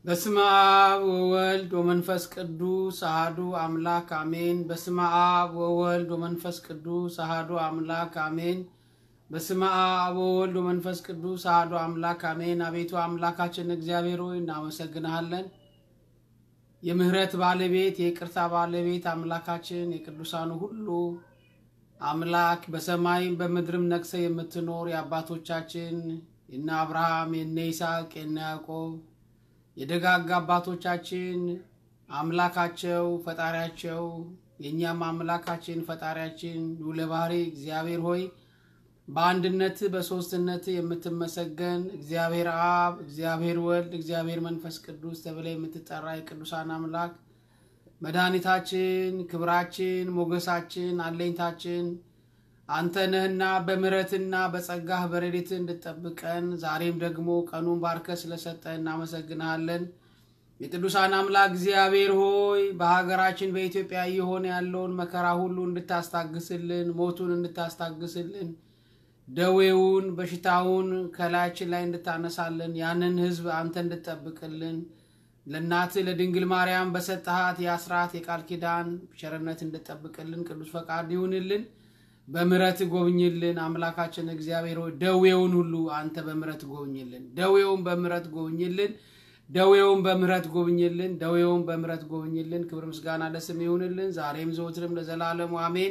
በስመ አብ ወወልድ ወመንፈስ ቅዱስ አሐዱ አምላክ አሜን። በስመ አብ ወወልድ ወመንፈስ ቅዱስ አሐዱ አምላክ አሜን። በስመ አብ ወወልድ ወመንፈስ ቅዱስ አሐዱ አምላክ አሜን። አቤቱ አምላካችን እግዚአብሔር ሆይ እናመሰግንሃለን። የምህረት ባለቤት የይቅርታ ባለቤት አምላካችን የቅዱሳኑ ሁሉ አምላክ በሰማይም በምድርም ነግሰ የምትኖር የአባቶቻችን የነ አብርሃም የነ ይስሐቅ የነ ያዕቆብ የደጋግ አባቶቻችን አምላካቸው ፈጣሪያቸው የእኛም አምላካችን ፈጣሪያችን ልዑለ ባሕርይ እግዚአብሔር ሆይ በአንድነት በሦስትነት የምትመሰገን እግዚአብሔር አብ፣ እግዚአብሔር ወልድ፣ እግዚአብሔር መንፈስ ቅዱስ ተብለ የምትጠራ የቅዱሳን አምላክ መድኃኒታችን፣ ክብራችን፣ ሞገሳችን፣ አለኝታችን አንተ ነህና በምሕረትና በጸጋህ በረድኤት እንድጠብቀን ዛሬም ደግሞ ቀኑን ባርከ ስለሰጠን እናመሰግንሃለን። የቅዱሳን አምላክ እግዚአብሔር ሆይ በሀገራችን በኢትዮጵያ እየሆነ ያለውን መከራ ሁሉ እንድታስታግስልን፣ ሞቱን እንድታስታግስልን፣ ደዌውን በሽታውን ከላያችን ላይ እንድታነሳልን፣ ያንን ሕዝብ አንተ እንድጠብቅልን ለእናትህ ለድንግል ማርያም በሰጠሃት የአስራት የቃል ኪዳን ቸርነት እንድጠብቅልን ቅዱስ ፈቃድ ይሁንልን። በምረት ጎብኝልን። አምላካችን እግዚአብሔር ሆይ ደዌውን ሁሉ አንተ በምረት ጎብኝልን። ደዌውን በምረት ጎብኝልን። ደዌውን በምረት ጎብኝልን። ደዌውን በምረት ጎብኝልን። ክብር ምስጋና ለስም ይሁንልን ዛሬም ዘወትርም ለዘላለሙ አሜን።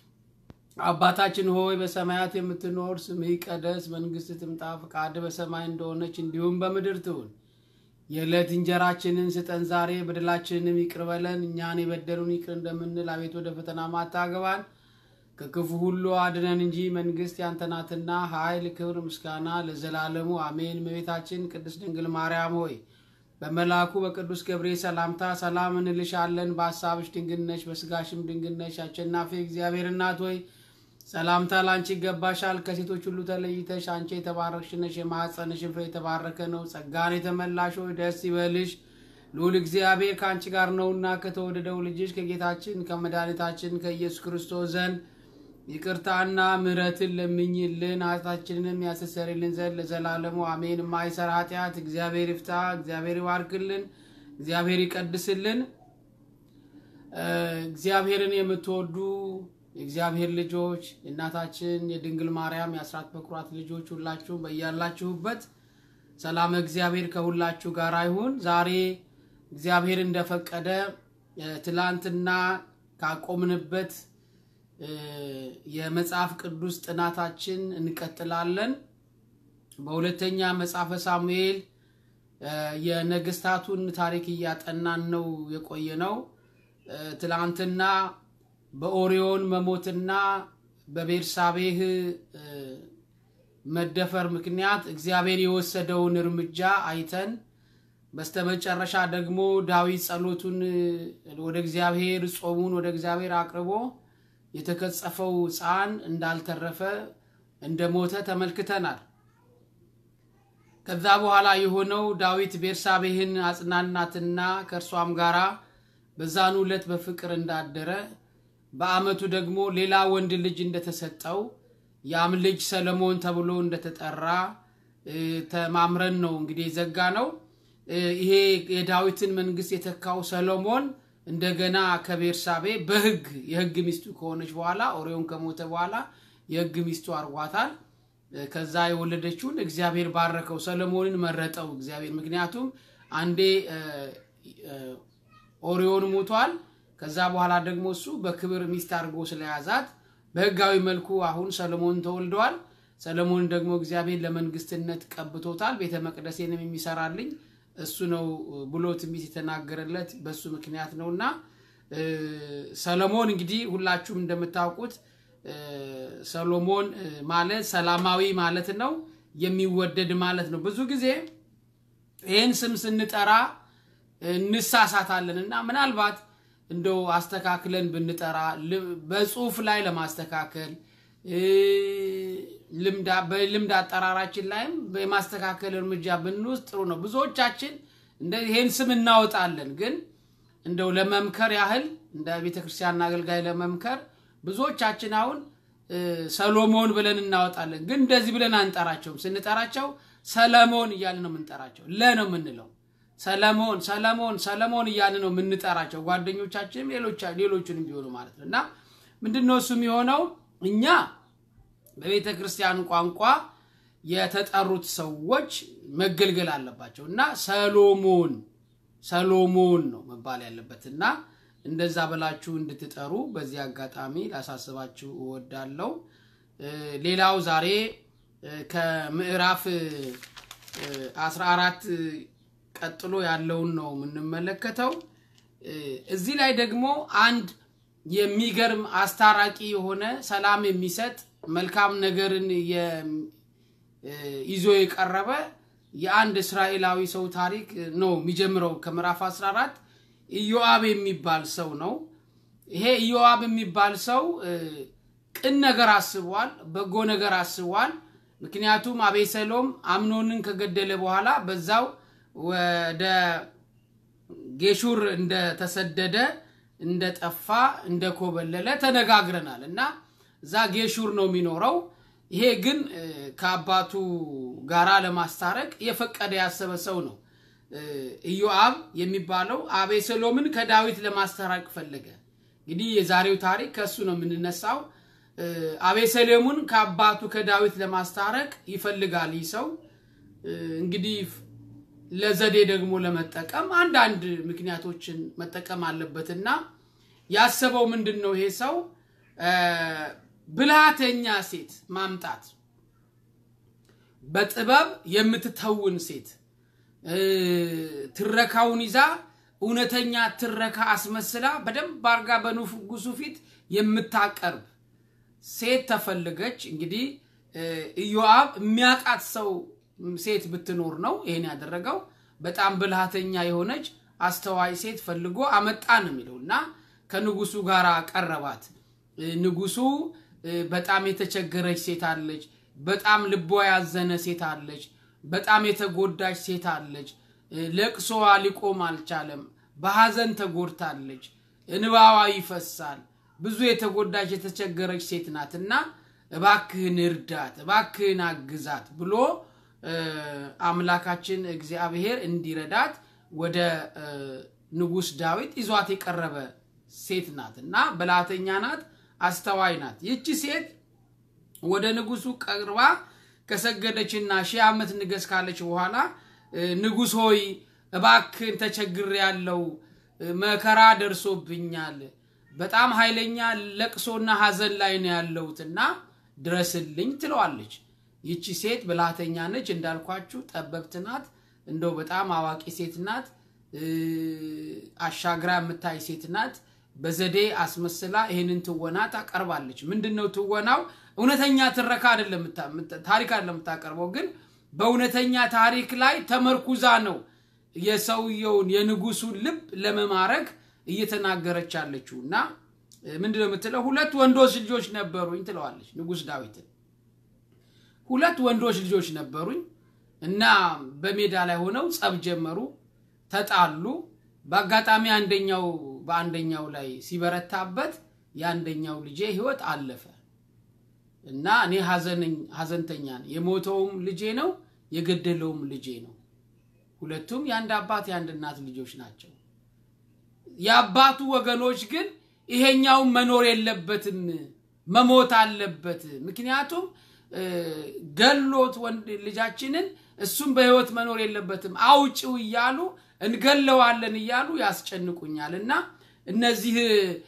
አባታችን ሆይ በሰማያት የምትኖር ስምህ ይቀደስ፣ መንግስት ትምጣ፣ ፈቃድ በሰማይ እንደሆነች እንዲሁም በምድር ትሁን። የዕለት እንጀራችንን ስጠን ዛሬ፣ በደላችንንም ይቅር በለን እኛን የበደሉን ይቅር እንደምንል፣ አቤት ወደ ፈተና ማታገባን ከክፉ ሁሉ አድነን እንጂ መንግስት ያንተ ናትና ኃይል፣ ክብር፣ ምስጋና ለዘላለሙ አሜን። እመቤታችን ቅድስት ድንግል ማርያም ሆይ በመልአኩ በቅዱስ ገብርኤል ሰላምታ ሰላም እንልሻለን። በሀሳብሽ ድንግል ነሽ፣ በስጋሽም ድንግል ነሽ። አሸናፊ እግዚአብሔር እናት ሆይ ሰላምታ ላንቺ ይገባሻል። ከሴቶች ሁሉ ተለይተሽ አንቺ የተባረክሽ ነሽ፣ የማኅፀንሽን ፍሬ የተባረከ ነው። ጸጋን የተመላሽ ሆይ ደስ ይበልሽ ልዑል እግዚአብሔር ከአንቺ ጋር ነውና ከተወደደው ልጅሽ ከጌታችን ከመድኃኒታችን ከኢየሱስ ክርስቶስ ዘንድ ይቅርታና ምሕረትን ለምኝልን ኃጢአታችንንም ያስተሰርይልን ዘንድ ለዘላለሙ አሜን። የማይሰራ ኃጢአት እግዚአብሔር ይፍታ፣ እግዚአብሔር ይባርክልን፣ እግዚአብሔር ይቀድስልን። እግዚአብሔርን የምትወዱ የእግዚአብሔር ልጆች የእናታችን የድንግል ማርያም የአስራት በኩራት ልጆች ሁላችሁም በያላችሁበት ሰላም እግዚአብሔር ከሁላችሁ ጋር ይሁን። ዛሬ እግዚአብሔር እንደፈቀደ ትላንትና ካቆምንበት የመጽሐፍ ቅዱስ ጥናታችን እንቀጥላለን። በሁለተኛ መጽሐፈ ሳሙኤል የነገስታቱን ታሪክ እያጠናን ነው የቆየ ነው። ትላንትና በኦሪዮን መሞትና በቤርሳቤህ መደፈር ምክንያት እግዚአብሔር የወሰደውን እርምጃ አይተን በስተመጨረሻ ደግሞ ዳዊት ጸሎቱን ወደ እግዚአብሔር ጾሙን ወደ እግዚአብሔር አቅርቦ የተከጸፈው ሕፃን እንዳልተረፈ እንደሞተ ተመልክተናል። ከዛ በኋላ የሆነው ዳዊት ቤርሳቤህን አጽናናትና ከእርሷም ጋራ በዛኑ ዕለት በፍቅር እንዳደረ በዓመቱ ደግሞ ሌላ ወንድ ልጅ እንደተሰጠው ያም ልጅ ሰለሞን ተብሎ እንደተጠራ ተማምረን ነው እንግዲህ ዘጋ ነው። ይሄ የዳዊትን መንግስት የተካው ሰሎሞን እንደገና ከቤርሳቤ በህግ የህግ ሚስቱ ከሆነች በኋላ ኦሪዮን ከሞተ በኋላ የህግ ሚስቱ አርጓታል። ከዛ የወለደችውን እግዚአብሔር ባረከው፣ ሰለሞንን መረጠው እግዚአብሔር። ምክንያቱም አንዴ ኦሪዮን ሞቷል። ከዛ በኋላ ደግሞ እሱ በክብር ሚስት አድርጎ ስለያዛት በህጋዊ መልኩ አሁን ሰለሞን ተወልደዋል። ሰለሞን ደግሞ እግዚአብሔር ለመንግስትነት ቀብቶታል። ቤተ መቅደሴንም የሚሰራልኝ እሱ ነው ብሎ ትንቢት የተናገረለት በሱ ምክንያት ነው። እና ሰሎሞን እንግዲህ ሁላችሁም እንደምታውቁት ሰሎሞን ማለት ሰላማዊ ማለት ነው፣ የሚወደድ ማለት ነው። ብዙ ጊዜ ይህን ስም ስንጠራ እንሳሳታለን እና ምናልባት እንደው አስተካክለን ብንጠራ በጽሁፍ ላይ ለማስተካከል በልምድ አጠራራችን ላይም የማስተካከል እርምጃ ብንወስድ ጥሩ ነው። ብዙዎቻችን ይሄን ስም እናወጣለን፣ ግን እንደው ለመምከር ያህል እንደ ቤተክርስቲያን አገልጋይ ለመምከር ብዙዎቻችን አሁን ሰሎሞን ብለን እናወጣለን፣ ግን እንደዚህ ብለን አንጠራቸውም። ስንጠራቸው ሰለሞን እያልን ነው የምንጠራቸው። ለ ነው የምንለው ሰለሞን ሰለሞን ሰለሞን እያልን ነው የምንጠራቸው ጓደኞቻችንም ሌሎቹንም ቢሆኑ ማለት ነው። እና ምንድን ነው እሱ የሚሆነው እኛ በቤተ ክርስቲያን ቋንቋ የተጠሩት ሰዎች መገልገል አለባቸው እና ሰሎሞን ሰሎሞን ነው መባል ያለበት እና እንደዛ ብላችሁ እንድትጠሩ በዚህ አጋጣሚ ላሳስባችሁ እወዳለሁ። ሌላው ዛሬ ከምዕራፍ 14 ቀጥሎ ያለውን ነው የምንመለከተው። እዚህ ላይ ደግሞ አንድ የሚገርም አስታራቂ የሆነ ሰላም የሚሰጥ መልካም ነገርን ይዞ የቀረበ የአንድ እስራኤላዊ ሰው ታሪክ ነው የሚጀምረው ከምዕራፍ 14 ኢዮአብ የሚባል ሰው ነው። ይሄ ኢዮአብ የሚባል ሰው ቅን ነገር አስቧል፣ በጎ ነገር አስቧል። ምክንያቱም አቤሰሎም አምኖንን ከገደለ በኋላ በዛው ወደ ጌሹር እንደተሰደደ እንደጠፋ እንደኮበለለ ተነጋግረናል እና እዛ ጌሹር ነው የሚኖረው። ይሄ ግን ከአባቱ ጋራ ለማስታረቅ የፈቀደ ያሰበ ሰው ነው። ኢዮአብ የሚባለው አቤሰሎምን ከዳዊት ለማስታረቅ ፈለገ። እንግዲህ የዛሬው ታሪክ ከእሱ ነው የምንነሳው። አቤሰሎምን ከአባቱ ከዳዊት ለማስታረቅ ይፈልጋል ይህ ሰው እንግዲህ ለዘዴ ደግሞ ለመጠቀም አንዳንድ ምክንያቶችን መጠቀም አለበትና ያሰበው ምንድን ነው? ይሄ ሰው ብልሃተኛ ሴት ማምጣት፣ በጥበብ የምትተውን ሴት ትረካውን ይዛ እውነተኛ ትረካ አስመስላ በደንብ አርጋ በንጉሱ ፊት የምታቀርብ ሴት ተፈልገች። እንግዲህ ኢዮአብ የሚያውቃት ሰው ሴት ብትኖር ነው ይሄን ያደረገው። በጣም ብልሃተኛ የሆነች አስተዋይ ሴት ፈልጎ አመጣ ነው የሚለው እና ከንጉሱ ጋር ቀረባት። ንጉሱ በጣም የተቸገረች ሴት አለች። በጣም ልቧ ያዘነ ሴት አለች። በጣም የተጎዳች ሴት አለች። ለቅሶዋ ሊቆም አልቻለም። በሐዘን ተጎድታለች። እንባዋ ይፈሳል። ብዙ የተጎዳች የተቸገረች ሴት ናት እና እባክህን እርዳት፣ እባክህን አግዛት ብሎ አምላካችን እግዚአብሔር እንዲረዳት ወደ ንጉሥ ዳዊት ይዟት የቀረበ ሴት ናት እና ብልሃተኛ ናት፣ አስተዋይ ናት። ይቺ ሴት ወደ ንጉሱ ቀርባ ከሰገደችና ሺህ ዓመት ንገስ ካለች በኋላ ንጉሥ ሆይ እባክን ተቸግር ያለው መከራ ደርሶብኛል፣ በጣም ኃይለኛ ለቅሶና ሐዘን ላይ ነው ያለሁትና ድረስልኝ ትለዋለች። ይቺ ሴት ብልሃተኛ ነች፣ እንዳልኳችሁ ጠበብት ናት። እንደው በጣም አዋቂ ሴት ናት። አሻግራ የምታይ ሴት ናት። በዘዴ አስመስላ ይህንን ትወና ታቀርባለች። ምንድን ነው ትወናው? እውነተኛ ትረካ አይደለም፣ ታሪክ አይደለም የምታቀርበው፣ ግን በእውነተኛ ታሪክ ላይ ተመርኩዛ ነው የሰውየውን የንጉሱን ልብ ለመማረክ እየተናገረች ያለችው እና ምንድን ነው የምትለው? ሁለት ወንዶች ልጆች ነበሩኝ ትለዋለች ንጉሥ ዳዊትን። ሁለት ወንዶች ልጆች ነበሩኝ እና በሜዳ ላይ ሆነው ጸብ ጀመሩ፣ ተጣሉ። በአጋጣሚ አንደኛው በአንደኛው ላይ ሲበረታበት የአንደኛው ልጄ ሕይወት አለፈ እና እኔ ሐዘንተኛ ነኝ። የሞተውም ልጄ ነው፣ የገደለውም ልጄ ነው። ሁለቱም የአንድ አባት የአንድ እናት ልጆች ናቸው። የአባቱ ወገኖች ግን ይሄኛው መኖር የለበትም መሞት አለበት፣ ምክንያቱም ገሎት ወንድ ልጃችንን እሱም በህይወት መኖር የለበትም አውጭው እያሉ እንገለዋለን እያሉ ያስጨንቁኛል እና እነዚህ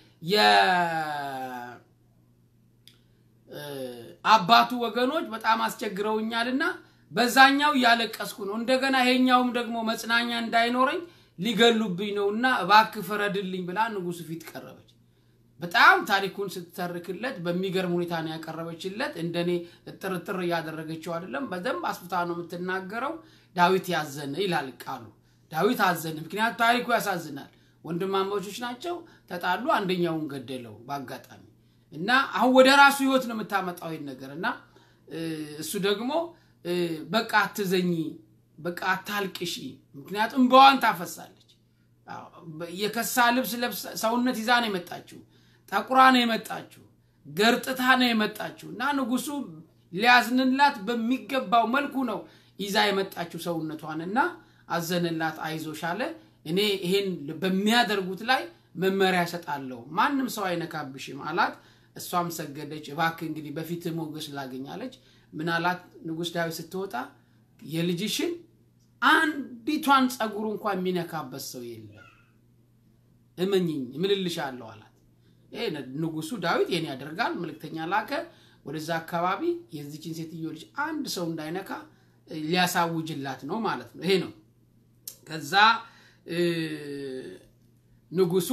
የአባቱ ወገኖች በጣም አስቸግረውኛልና በዛኛው እያለቀስኩ ነው። እንደገና ይሄኛውም ደግሞ መጽናኛ እንዳይኖረኝ ሊገሉብኝ ነው እና እባክህ ፍረድልኝ ብላ ንጉሱ ፊት ቀረበች። በጣም ታሪኩን ስትተርክለት በሚገርም ሁኔታ ነው ያቀረበችለት። እንደኔ ጥርጥር እያደረገችው አይደለም፣ በደንብ አስፍታ ነው የምትናገረው። ዳዊት ያዘነ ይላል ቃሉ። ዳዊት አዘነ፣ ምክንያቱ ታሪኩ ያሳዝናል። ወንድማማቾች ናቸው፣ ተጣሉ፣ አንደኛውን ገደለው በአጋጣሚ እና አሁን ወደ ራሱ ህይወት ነው የምታመጣው ይህን ነገር እና እሱ ደግሞ በቃ አትዘኝ፣ በቃ አታልቅሺ፣ ምክንያቱም እንባዋን ታፈሳለች። የከሳ ልብስ ሰውነት ይዛ ነው የመጣችው ጠቁራ ነው የመጣችው፣ ገርጥታ ነው የመጣችው እና ንጉሱ ሊያዝንላት በሚገባው መልኩ ነው ይዛ የመጣችው ሰውነቷን እና አዘንላት፣ አይዞሽ አለ። እኔ ይሄን በሚያደርጉት ላይ መመሪያ እሰጣለሁ፣ ማንም ሰው አይነካብሽም አላት። እሷም ሰገደች። እባክህ እንግዲህ በፊት ሞገስ ላገኛለች። ምን አላት ንጉሥ ዳዊት ስትወጣ የልጅሽን አንዲቷን ጸጉሩ እንኳን የሚነካበት ሰው የለም፣ እመኝኝ እምልልሻለሁ አላት። ይሄ ንጉሱ ዳዊት ይህን ያደርጋል። መልእክተኛ ላከ ወደዛ አካባቢ የዚችን ሴትዮ ልጅ አንድ ሰው እንዳይነካ ሊያሳውጅላት ነው ማለት ነው። ይሄ ነው። ከዛ ንጉሱ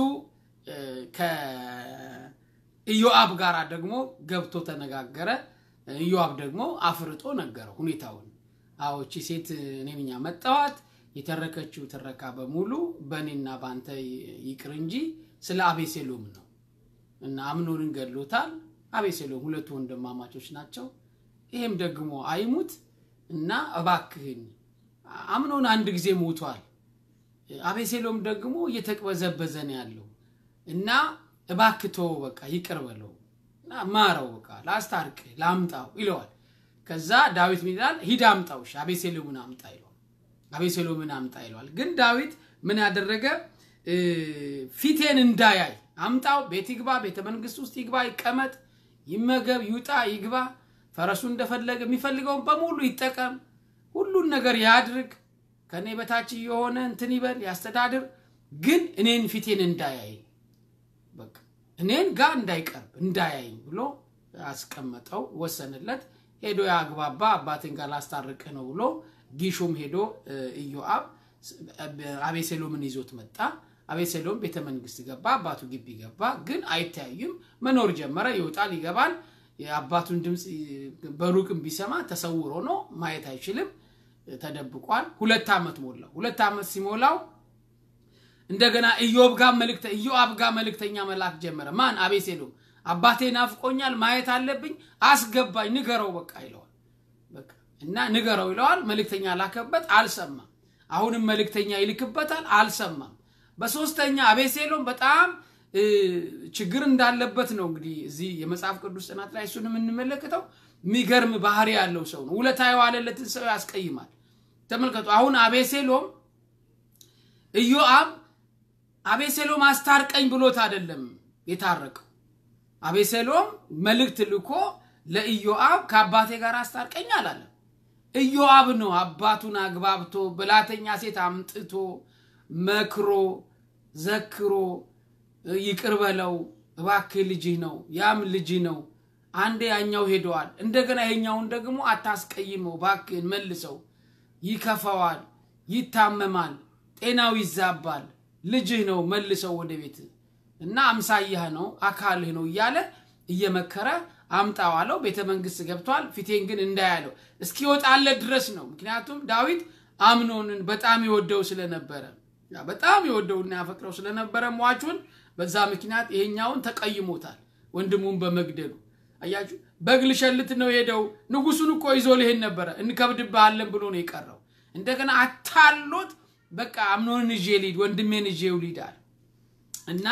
ከኢዮአብ ጋር ደግሞ ገብቶ ተነጋገረ። ኢዮአብ ደግሞ አፍርጦ ነገረው ሁኔታውን። አዎ እቺ ሴት እኔ ነኝ ያመጣኋት፣ የተረከችው ትረካ በሙሉ በእኔና በአንተ ይቅር እንጂ ስለ አቤሴሎም ነው እና አምኖንን ገድሎታል። አቤሴሎም ሁለቱ ወንድማማቾች ናቸው። ይሄም ደግሞ አይሙት እና እባክህን አምኖን አንድ ጊዜ ሞቷል። አቤሴሎም ደግሞ እየተቅበዘበዘ ነው ያለው እና እባክቶ በቃ ይቅር በለው እና ማረው፣ በቃ ላስታርቅ፣ ላምጣው ይለዋል። ከዛ ዳዊት ምን ይላል? ሂድ አምጣው፣ እሺ አቤሴሎምን አምጣ ይለዋል። አቤሴሎምን አምጣ ይለዋል። ግን ዳዊት ምን ያደረገ ፊቴን እንዳያይ አምጣው፣ ቤት ይግባ፣ ቤተ መንግስት ውስጥ ይግባ፣ ይቀመጥ፣ ይመገብ፣ ይውጣ፣ ይግባ፣ ፈረሱ እንደፈለገ የሚፈልገውን በሙሉ ይጠቀም፣ ሁሉን ነገር ያድርግ፣ ከእኔ በታች የሆነ እንትን ይበል፣ ያስተዳድር፣ ግን እኔን ፊቴን እንዳያይ በቃ እኔን ጋር እንዳይቀርብ እንዳያይኝ ብሎ አስቀመጠው፣ ወሰንለት። ሄዶ ያግባባ አባቴን ጋር ላስታርቅህ ነው ብሎ ጊሹም ሄዶ ኢዮአብ አቤሴሎምን ይዞት መጣ። አቤሴሎም ቤተ መንግስት ገባ፣ አባቱ ግቢ ገባ። ግን አይተያዩም። መኖር ጀመረ። ይወጣል፣ ይገባል። የአባቱን ድምፅ በሩቅም ቢሰማ ተሰውሮ ነው፣ ማየት አይችልም፣ ተደብቋል። ሁለት ዓመት ሞላው። ሁለት ዓመት ሲሞላው እንደገና ኢዮብ ጋር መልእክተ ኢዮአብ ጋር መልእክተኛ መላክ ጀመረ። ማን? አቤሴሎም። አባቴ ናፍቆኛል፣ ማየት አለብኝ፣ አስገባኝ፣ ንገረው በቃ ይለዋል። በቃ እና ንገረው ይለዋል። መልእክተኛ ላከበት፣ አልሰማም። አሁንም መልእክተኛ ይልክበታል፣ አልሰማም። በሶስተኛ አቤሴሎም በጣም ችግር እንዳለበት ነው እንግዲህ እዚህ የመጽሐፍ ቅዱስ ጥናት ላይ እሱን የምንመለከተው። የሚገርም ባህሪ ያለው ሰው ነው። ውለታ የዋለለትን ሰው ያስቀይማል። ተመልከቱ። አሁን አቤሴሎም ኢዮአብ አቤሴሎም አስታርቀኝ ብሎት አይደለም የታረቀው። አቤሴሎም መልእክት ልኮ ለኢዮአብ ከአባቴ ጋር አስታርቀኝ አላለም። ኢዮአብ ነው አባቱን አግባብቶ ብላተኛ ሴት አምጥቶ መክሮ ዘክሮ ይቅር በለው እባክህ ልጅህ ነው፣ ያም ልጅህ ነው። አንዴ ያኛው ሄደዋል፣ እንደገና ይሄኛውን ደግሞ አታስቀይመው፣ እባክህን መልሰው፣ ይከፋዋል፣ ይታመማል፣ ጤናው ይዛባል፣ ልጅህ ነው፣ መልሰው ወደ ቤት እና አምሳያህ ነው፣ አካልህ ነው እያለ እየመከረ አምጣው አለው። ቤተ መንግስት ገብቷል። ፊቴን ግን እንዳያለው እስኪወጣለት ድረስ ነው። ምክንያቱም ዳዊት አምኖንን በጣም ይወደው ስለነበረ በጣም ይወደውና ያፈቅረው ስለነበረ ሟቹን በዛ ምክንያት ይሄኛውን ተቀይሞታል፣ ወንድሙን በመግደሉ አያችሁ። በግ ልሸልት ነው ሄደው ንጉሱን እኮ ይዞ ልሄድ ነበረ እንከብድብሃለን ብሎ ነው የቀረው። እንደገና አታሎት በቃ አምኖንን ይዤ ልሂድ ወንድሜን ይዤው ልሂድ አለ እና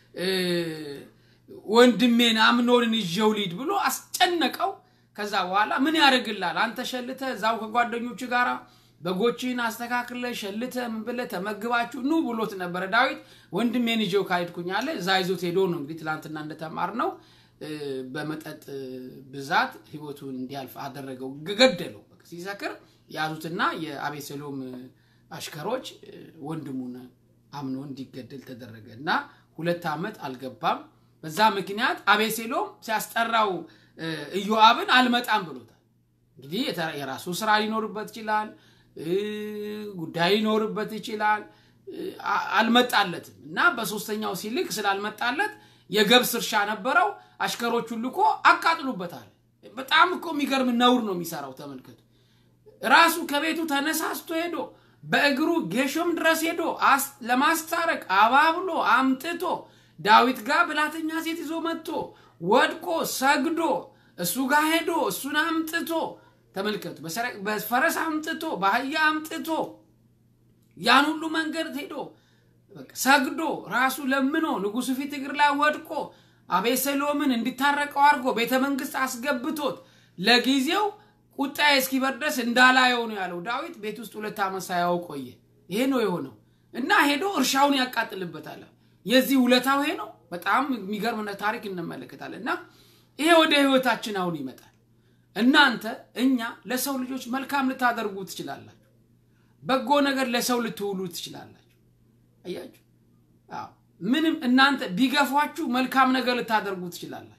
ወንድሜን አምኖንን ይዤው ልሂድ ብሎ አስጨነቀው። ከዛ በኋላ ምን ያደርግላል አንተ ሸልተ እዛው ከጓደኞቹ ጋር በጎችን አስተካክለ ሸልተ ምን ብለህ ተመግባችሁ ኑ ብሎት ነበረ ዳዊት። ወንድሜን ይዤው ካሄድኩኝ አለ። እዛ ይዞት ሄዶ ነው እንግዲህ ትላንትና እንደተማር ነው በመጠጥ ብዛት ህይወቱን እንዲያልፍ አደረገው፣ ገደለው። ሲሰክር ያዙትና የአቤሴሎም አሽከሮች ወንድሙን አምኖ እንዲገደል ተደረገ እና ሁለት ዓመት አልገባም። በዛ ምክንያት አቤሴሎም ሲያስጠራው ኢዮአብን አልመጣም ብሎታል። እንግዲህ የራሱ ስራ ሊኖርበት ይችላል፣ ጉዳይ ሊኖርበት ይችላል። አልመጣለትም እና በሶስተኛው ሲልክ ስላልመጣለት የገብስ እርሻ ነበረው። አሽከሮቹን ልኮ አቃጥሉበታል። በጣም እኮ የሚገርም ነውር ነው የሚሰራው። ተመልከቱ። ራሱ ከቤቱ ተነሳስቶ ሄዶ በእግሩ ጌሾም ድረስ ሄዶ ለማስታረቅ አባብሎ አምጥቶ ዳዊት ጋር ብላተኛ ሴት ይዞ መጥቶ ወድቆ ሰግዶ እሱ ጋር ሄዶ እሱን አምጥቶ ተመልከቱ። በፈረስ አምጥቶ በአህያ አምጥቶ ያን ሁሉ መንገድ ሄዶ ሰግዶ ራሱ ለምኖ ንጉሱ ፊት እግር ላይ ወድቆ አቤሴሎምን እንዲታረቀው አድርጎ ቤተ መንግስት አስገብቶት ለጊዜው ቁጣዬ እስኪበርድ ድረስ እንዳላየው ነው ያለው ዳዊት። ቤት ውስጥ ሁለት ዓመት ሳያው ቆየ። ይሄ ነው የሆነው እና ሄዶ እርሻውን ያቃጥልበታል። የዚህ ውለታው ይሄ ነው። በጣም የሚገርም ታሪክ እንመለከታለን። እና ይሄ ወደ ህይወታችን አሁን ይመጣል። እናንተ እኛ ለሰው ልጆች መልካም ልታደርጉ ትችላላችሁ። በጎ ነገር ለሰው ልትውሉ ትችላላችሁ። አያችሁ፣ አዎ ምንም እናንተ ቢገፏችሁ መልካም ነገር ልታደርጉ ትችላላችሁ።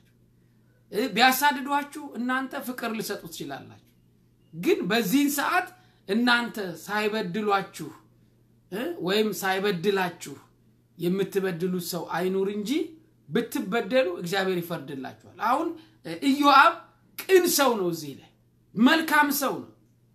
ቢያሳድዷችሁ እናንተ ፍቅር ልሰጡ ትችላላችሁ። ግን በዚህን ሰዓት እናንተ ሳይበድሏችሁ ወይም ሳይበድላችሁ የምትበድሉት ሰው አይኑር እንጂ ብትበደሉ እግዚአብሔር ይፈርድላችኋል። አሁን ኢዮአብ ቅን ሰው ነው፣ እዚህ ላይ መልካም ሰው ነው።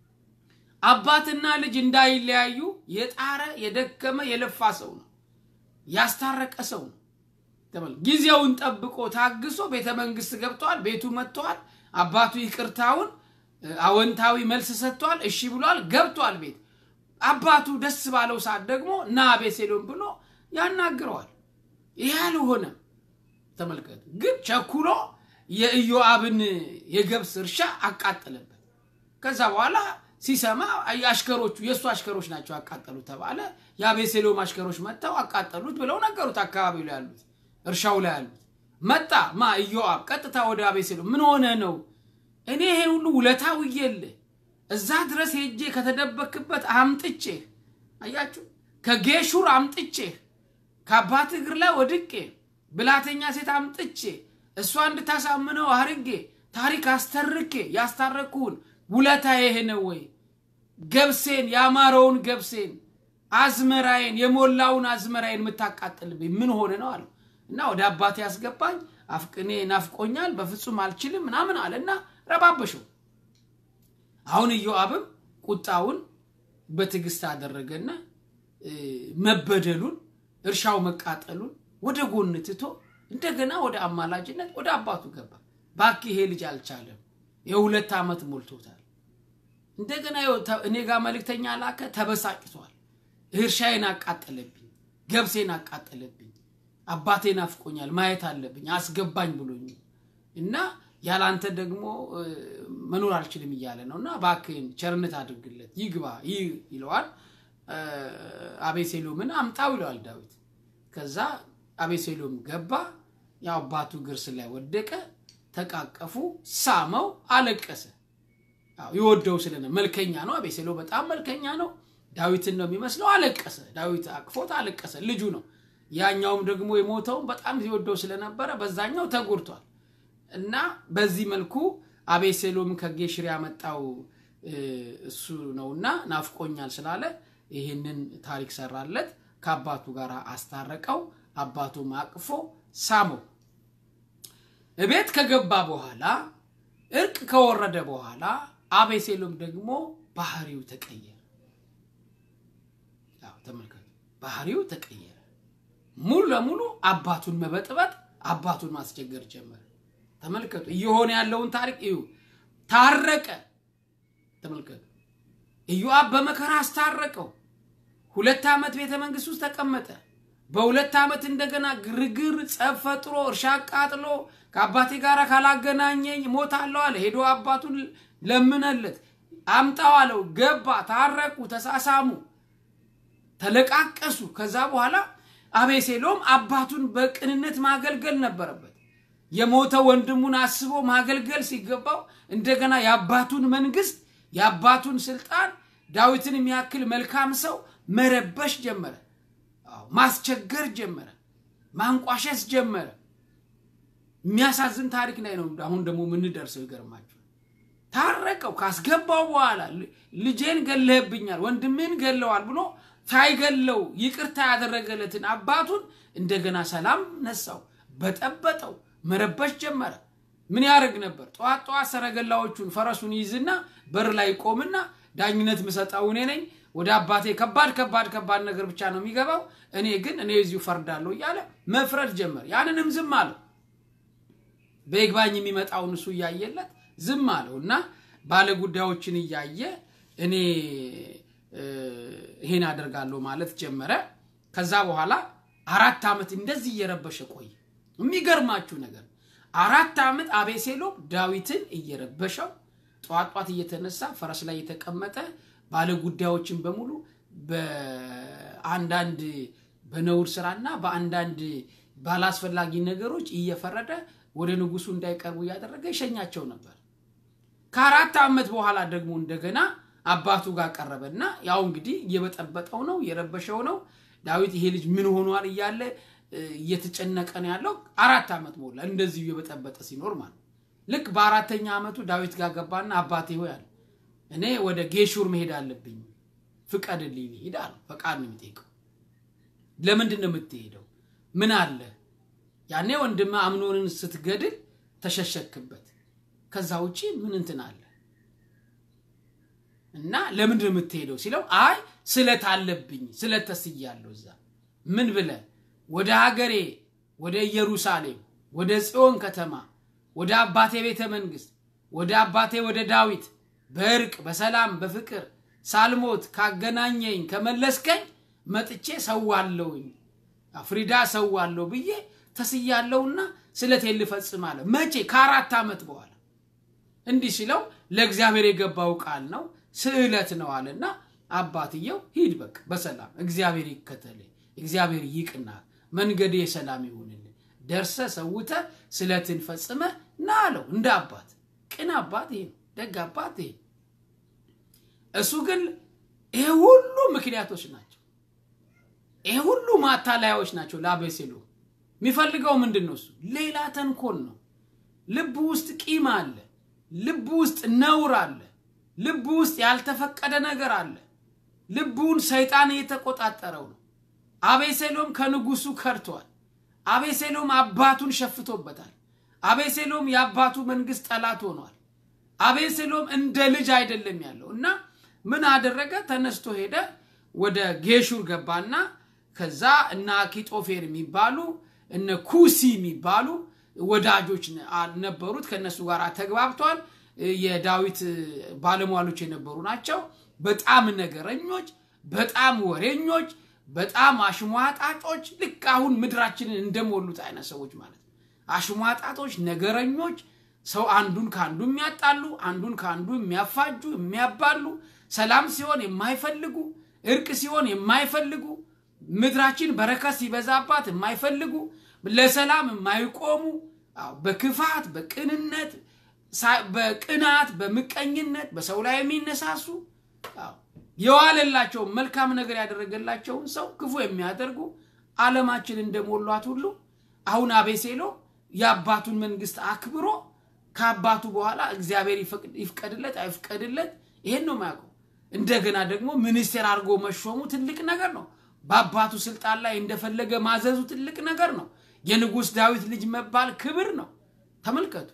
አባትና ልጅ እንዳይለያዩ የጣረ የደከመ የለፋ ሰው ነው። ያስታረቀ ሰው ነው። ጊዜውን ጠብቆ ታግሶ ቤተ መንግስት ገብተዋል። ቤቱ መጥተዋል። አባቱ ይቅርታውን አወንታዊ መልስ ሰጥቷል። እሺ ብሏል። ገብቷል ቤት አባቱ ደስ ባለው ሰዓት ደግሞ ና አቤሴሎም ብሎ ያናግረዋል። ይህ አልሆነም። ተመልከቱ። ግን ቸኩሎ የኢዮአብን የገብስ እርሻ አቃጠለበት። ከዛ በኋላ ሲሰማ አሽከሮቹ የእሱ አሽከሮች ናቸው ያቃጠሉት ተባለ። የአቤሴሎም አሽከሮች መጥተው አቃጠሉት ብለው ነገሩት። አካባቢው ላይ ያሉት እርሻው ላይ ያሉት መጣ ማ ኢዮአብ ቀጥታ ወደ አቤሴሎም ምን ሆነ ነው እኔ ይሄን ሁሉ ውለታ ውዬልህ እዛ ድረስ ሄጄ ከተደበክበት አምጥቼህ አያችሁ ከጌሹር አምጥቼህ ከአባት እግር ላይ ወድቄ ብላተኛ ሴት አምጥቼ እሷ እንድታሳምነው አርጌ ታሪክ አስተርኬ ያስታረኩህን ውለታ ይሄ ነው ወይ? ገብሴን ያማረውን ገብሴን አዝመራዬን የሞላውን አዝመራዬን የምታቃጥልብኝ ምን ሆነ ነው አለው እና ወደ አባቴ ያስገባኝ አፍቅኔ ናፍቆኛል፣ በፍጹም አልችልም ምናምን አለ እና ረባበሸው። አሁን ኢዮአብም ቁጣውን በትዕግስት አደረገና መበደሉን እርሻው መቃጠሉን ወደ ጎን ትቶ እንደገና ወደ አማላጅነት ወደ አባቱ ገባ። ባክ ይሄ ልጅ አልቻለም፣ የሁለት ዓመት ሞልቶታል። እንደገና እኔ ጋር መልእክተኛ ላከ፣ ተበሳጭቷል። እርሻዬን አቃጠለብኝ፣ ገብሴን አቃጠለብኝ፣ አባቴ ናፍቆኛል፣ ማየት አለብኝ፣ አስገባኝ ብሎኝ እና ያላንተ ደግሞ መኖር አልችልም እያለ ነው እና እባክህን ቸርነት አድርግለት ይግባ ይለዋል። አቤሴሎምን አምጣው ይለዋል ዳዊት። ከዛ አቤሴሎም ገባ። ያው አባቱ ግርስ ላይ ወደቀ፣ ተቃቀፉ፣ ሳመው፣ አለቀሰ። ይወደው ስለነ መልከኛ ነው። አቤሴሎም በጣም መልከኛ ነው። ዳዊትን ነው የሚመስለው። አለቀሰ። ዳዊት አቅፎት አለቀሰ። ልጁ ነው። ያኛውም ደግሞ የሞተውን በጣም ሲወደው ስለነበረ በዛኛው ተጎድቷል። እና በዚህ መልኩ አቤሴሎም ከጌሽር ያመጣው እሱ ነውና ናፍቆኛል ስላለ ይህንን ታሪክ ሰራለት። ከአባቱ ጋር አስታረቀው። አባቱም አቅፎ ሳመው። እቤት ከገባ በኋላ እርቅ ከወረደ በኋላ አቤሴሎም ደግሞ ባህሪው ተቀየረ። ተመልከቱ፣ ባህሪው ተቀየረ። ሙሉ ለሙሉ አባቱን መበጥበጥ፣ አባቱን ማስቸገር ጀመረ። ተመልከቱ፣ እየሆነ ያለውን ታሪክ እዩ። ታረቀ። ተመልከቱ፣ ኢዮአብ በመከራ አስታረቀው። ሁለት ዓመት ቤተ መንግስት ውስጥ ተቀመጠ። በሁለት ዓመት እንደገና ግርግር ጸብ ፈጥሮ እርሻ አቃጥሎ ከአባቴ ጋር ካላገናኘኝ ሞታለሁ አለ። ሄዶ አባቱን ለምነለት አምጣው አለው። ገባ፣ ታረቁ፣ ተሳሳሙ፣ ተለቃቀሱ። ከዛ በኋላ አቤሴሎም አባቱን በቅንነት ማገልገል ነበረበት። የሞተ ወንድሙን አስቦ ማገልገል ሲገባው እንደገና የአባቱን መንግስት የአባቱን ስልጣን ዳዊትን የሚያክል መልካም ሰው መረበሽ ጀመረ። ማስቸገር ጀመረ። ማንቋሸስ ጀመረ። የሚያሳዝን ታሪክ ላይ ነው አሁን ደግሞ የምንደርሰው። ይገርማችሁ ታረቀው ካስገባው በኋላ ልጄን ገለህብኛል፣ ወንድሜን ገለዋል ብሎ ሳይገለው ይቅርታ ያደረገለትን አባቱን እንደገና ሰላም ነሳው፣ በጠበጠው፣ መረበሽ ጀመረ። ምን ያደርግ ነበር? ጠዋት ጠዋት ሰረገላዎቹን ፈረሱን ይዝና በር ላይ ቆምና ዳኝነት ምሰጠው እኔ ነኝ ወደ አባቴ ከባድ ከባድ ከባድ ነገር ብቻ ነው የሚገባው፣ እኔ ግን እኔ እዚሁ ፈርዳለሁ እያለ መፍረድ ጀመር። ያንንም ዝም አለው። በይግባኝ የሚመጣውን እሱ እያየለት ዝም አለው እና ባለ ጉዳዮችን እያየ እኔ ይሄን አደርጋለሁ ማለት ጀመረ። ከዛ በኋላ አራት ዓመት እንደዚህ እየረበሸ ቆየ። የሚገርማችሁ ነገር አራት ዓመት አቤሴሎም ዳዊትን እየረበሸው ጠዋት ጠዋት እየተነሳ ፈረስ ላይ የተቀመጠ ባለ ጉዳዮችን በሙሉ በአንዳንድ በነውር ስራና በአንዳንድ ባላስፈላጊ ነገሮች እየፈረደ ወደ ንጉሱ እንዳይቀርቡ እያደረገ ይሸኛቸው ነበር። ከአራት ዓመት በኋላ ደግሞ እንደገና አባቱ ጋር ቀረበና ያው እንግዲህ እየበጠበጠው ነው እየረበሸው ነው። ዳዊት ይሄ ልጅ ምን ሆኗል እያለ እየተጨነቀ ነው ያለው። አራት ዓመት ሞላ እንደዚሁ እየበጠበጠ ሲኖር ማለት ልክ በአራተኛ ዓመቱ ዳዊት ጋር ገባና አባቴ ሆይ አለ እኔ ወደ ጌሹር መሄድ አለብኝ ፍቀድልኝ ልሂድ አለ። ፈቃድ ነው የሚጠይቀው። ለምንድን ነው የምትሄደው? ምን አለ? ያኔ ወንድም አምኖንን ስትገድል ተሸሸክበት። ከዛ ውጪ ምን እንትን አለ እና ለምንድን ነው የምትሄደው ሲለው አይ ስለት አለብኝ ስለት ተስያለሁ። እዛ ምን ብለ ወደ ሀገሬ ወደ ኢየሩሳሌም ወደ ጽዮን ከተማ ወደ አባቴ ቤተ መንግስት ወደ አባቴ ወደ ዳዊት በእርቅ በሰላም በፍቅር ሳልሞት ካገናኘኝ ከመለስከኝ መጥቼ ሰዋለሁኝ ፍሪዳ ሰዋለሁ ብዬ ተስያለሁና ስለቴን ልፈጽም አለ። መቼ? ከአራት ዓመት በኋላ እንዲህ ሲለው ለእግዚአብሔር የገባው ቃል ነው ስዕለት ነው አለና አባትየው ሂድ በቃ በሰላም እግዚአብሔር ይከተል፣ እግዚአብሔር ይቅና፣ መንገድ የሰላም ይሁንልን፣ ደርሰ ሰውተ ስለትን ፈጽመ ና አለው። እንደ አባት ቅን አባት ይሄ ነው፣ ደግ አባት ይሄ እሱ ግን ይሄ ሁሉ ምክንያቶች ናቸው። ይሄ ሁሉ ማታለያዎች ናቸው ለአቤሴሎም። የሚፈልገው ምንድን ነው? እሱ ሌላ ተንኮል ነው። ልቡ ውስጥ ቂም አለ። ልቡ ውስጥ ነውር አለ። ልቡ ውስጥ ያልተፈቀደ ነገር አለ። ልቡን ሰይጣን እየተቆጣጠረው ነው። አቤሴሎም ከንጉሱ ከርቷል። አቤሴሎም አባቱን ሸፍቶበታል። አቤሴሎም የአባቱ መንግስት ጠላት ሆኗል። አቤሴሎም እንደ ልጅ አይደለም ያለው እና ምን አደረገ? ተነስቶ ሄደ። ወደ ጌሹር ገባና ከዛ እነ አኪጦፌር የሚባሉ እነ ኩሲ የሚባሉ ወዳጆች ነበሩት። ከነሱ ጋር ተግባብቷል። የዳዊት ባለሟሎች የነበሩ ናቸው። በጣም ነገረኞች፣ በጣም ወሬኞች፣ በጣም አሽሟጣጮች፣ ልክ አሁን ምድራችንን እንደሞሉት አይነት ሰዎች ማለት ነው። አሽሟጣጦች፣ ነገረኞች፣ ሰው አንዱን ከአንዱ የሚያጣሉ፣ አንዱን ከአንዱ የሚያፋጁ፣ የሚያባሉ፣ ሰላም ሲሆን የማይፈልጉ፣ እርቅ ሲሆን የማይፈልጉ፣ ምድራችን በረከት ሲበዛባት የማይፈልጉ፣ ለሰላም የማይቆሙ በክፋት በቅንነት በቅናት በምቀኝነት በሰው ላይ የሚነሳሱ የዋለላቸውን መልካም ነገር ያደረገላቸውን ሰው ክፉ የሚያደርጉ ዓለማችን እንደሞሏት ሁሉ አሁን አቤሴሎም የአባቱን መንግስት አክብሮ ከአባቱ በኋላ እግዚአብሔር ይፍቀድለት አይፍቀድለት ይሄን ነው የማያውቀው። እንደገና ደግሞ ሚኒስቴር አድርጎ መሾሙ ትልቅ ነገር ነው። በአባቱ ስልጣን ላይ እንደፈለገ ማዘዙ ትልቅ ነገር ነው። የንጉሥ ዳዊት ልጅ መባል ክብር ነው። ተመልከቱ።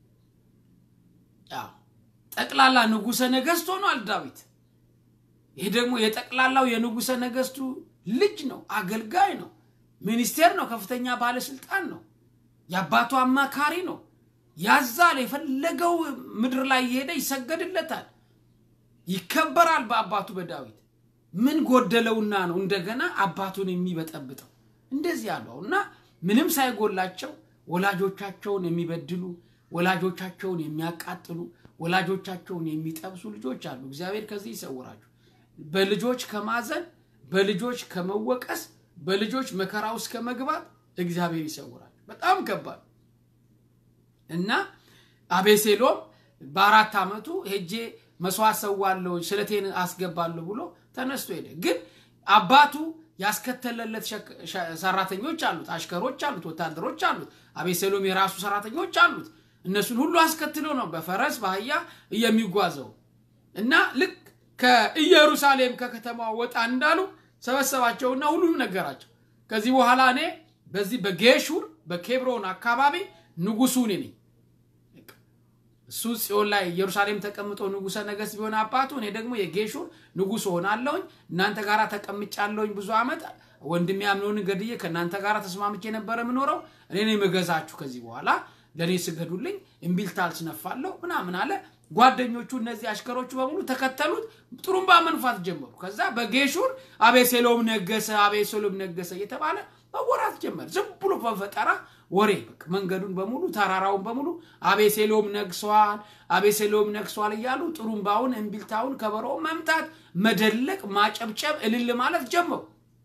ጠቅላላ ንጉሰ ነገስት ሆኗል ዳዊት። ይህ ደግሞ የጠቅላላው የንጉሰ ነገስቱ ልጅ ነው፣ አገልጋይ ነው፣ ሚኒስቴር ነው፣ ከፍተኛ ባለስልጣን ነው፣ የአባቱ አማካሪ ነው። ያዛል፣ የፈለገው ምድር ላይ እየሄደ ይሰገድለታል፣ ይከበራል በአባቱ በዳዊት። ምን ጎደለውና ነው እንደገና አባቱን የሚበጠብጠው? እንደዚህ ያለው እና ምንም ሳይጎላቸው ወላጆቻቸውን የሚበድሉ ወላጆቻቸውን የሚያቃጥሉ ወላጆቻቸውን የሚጠብሱ ልጆች አሉ። እግዚአብሔር ከዚህ ይሰውራችሁ። በልጆች ከማዘን በልጆች ከመወቀስ በልጆች መከራ ውስጥ ከመግባት እግዚአብሔር ይሰውራል። በጣም ከባድ እና አቤሴሎም በአራት ዓመቱ ሄጄ መስዋዕት ሰዋለሁ ስለቴን አስገባለሁ ብሎ ተነስቶ ሄደ። ግን አባቱ ያስከተለለት ሰራተኞች አሉት፣ አሽከሮች አሉት፣ ወታደሮች አሉት። አቤሴሎም የራሱ ሰራተኞች አሉት። እነሱን ሁሉ አስከትሎ ነው በፈረስ በአህያ የሚጓዘው እና ልክ ከኢየሩሳሌም ከከተማ ወጣ እንዳሉ ሰበሰባቸውና ሁሉም ነገራቸው። ከዚህ በኋላ እኔ በዚህ በጌሹር በኬብሮን አካባቢ ንጉሱ እኔ ነኝ። እሱ ጽዮን ላይ ኢየሩሳሌም ተቀምጦ ንጉሰ ነገስት ቢሆን አባቱ፣ እኔ ደግሞ የጌሹር ንጉስ ሆናለሁኝ። እናንተ ጋር ተቀምጫለሁኝ ብዙ ዓመት ወንድሜ አምኖንን ገድዬ ከእናንተ ጋር ተስማምቼ የነበረ የምኖረው እኔ ነኝ የምገዛችሁ። ከዚህ በኋላ ለእኔ ስገዱልኝ፣ እምቢልታ አልስነፋለሁ ምናምን አለ። ጓደኞቹ እነዚህ አሽከሮቹ በሙሉ ተከተሉት፣ ጥሩምባ መንፋት ጀመሩ። ከዛ በጌሹር አቤሴሎም ነገሰ፣ አቤሴሎም ነገሰ እየተባለ መወራት ጀመር። ዝም ብሎ በፈጠራ ወሬ በቃ መንገዱን በሙሉ ተራራውን በሙሉ አቤሴሎም ነግሷል፣ አቤሴሎም ነግሷል እያሉ ጥሩምባውን፣ እምቢልታውን፣ ከበሮውን መምታት፣ መደለቅ፣ ማጨብጨብ፣ እልል ማለት ጀመሩ።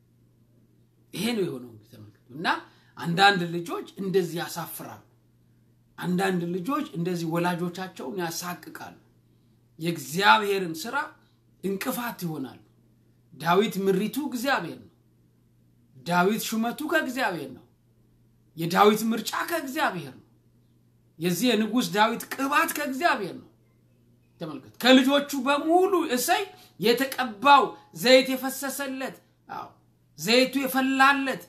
ይሄ ነው የሆነው እንግዲህ ተመልከቱ። እና አንዳንድ ልጆች እንደዚህ ያሳፍራሉ። አንዳንድ ልጆች እንደዚህ ወላጆቻቸውን ያሳቅቃሉ። የእግዚአብሔርን ስራ እንቅፋት ይሆናሉ። ዳዊት ምሪቱ እግዚአብሔር ነው። ዳዊት ሹመቱ ከእግዚአብሔር ነው። የዳዊት ምርጫ ከእግዚአብሔር ነው። የዚህ የንጉሥ ዳዊት ቅባት ከእግዚአብሔር ነው። ተመልከት። ከልጆቹ በሙሉ እሰይ የተቀባው ዘይት የፈሰሰለት አዎ ዘይቱ የፈላለት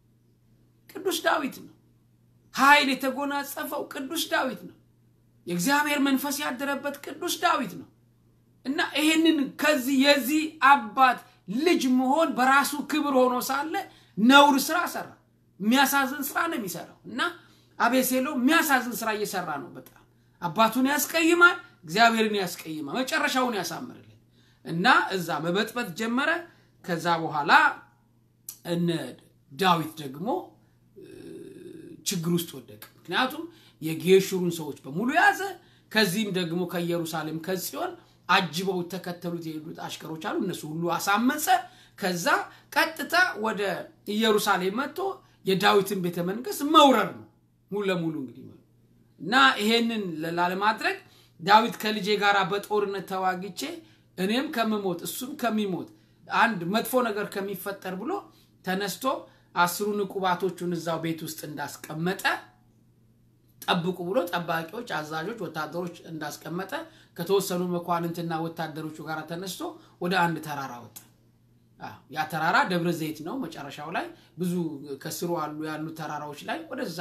ቅዱስ ዳዊት ነው። ኃይል የተጎናጸፈው ቅዱስ ዳዊት ነው። የእግዚአብሔር መንፈስ ያደረበት ቅዱስ ዳዊት ነው እና ይህንን ከዚህ የዚህ አባት ልጅ መሆን በራሱ ክብር ሆኖ ሳለ ነውር ስራ ሰራ። የሚያሳዝን ስራ ነው የሚሰራው እና አቤሴሎም የሚያሳዝን ስራ እየሰራ ነው። በጣም አባቱን ያስቀይማል፣ እግዚአብሔርን ያስቀይማል። መጨረሻውን ያሳምርልን እና እዛ መበጥበጥ ጀመረ። ከዛ በኋላ እነ ዳዊት ደግሞ ችግር ውስጥ ወደቀ። ምክንያቱም የጌሹሩን ሰዎች በሙሉ ያዘ። ከዚህም ደግሞ ከኢየሩሳሌም ከጽዮን አጅበው ተከተሉት የሄዱት አሽከሮች አሉ። እነሱ ሁሉ አሳመፀ። ከዛ ቀጥታ ወደ ኢየሩሳሌም መጥቶ የዳዊትን ቤተ መንግስት መውረር ነው ሙሉ ለሙሉ እንግዲህ እና ይሄንን ላለማድረግ ዳዊት ከልጄ ጋር በጦርነት ተዋግቼ እኔም ከምሞት እሱም ከሚሞት አንድ መጥፎ ነገር ከሚፈጠር ብሎ ተነስቶ አስሩን ዕቁባቶቹን እዛው ቤት ውስጥ እንዳስቀመጠ ጠብቁ ብሎ ጠባቂዎች፣ አዛዦች፣ ወታደሮች እንዳስቀመጠ ከተወሰኑ መኳንንትና ወታደሮቹ ጋር ተነስቶ ወደ አንድ ተራራ ወጣ። ያ ተራራ ደብረ ዘይት ነው። መጨረሻው ላይ ብዙ ከስሩ አሉ ያሉ ተራራዎች ላይ ወደዛ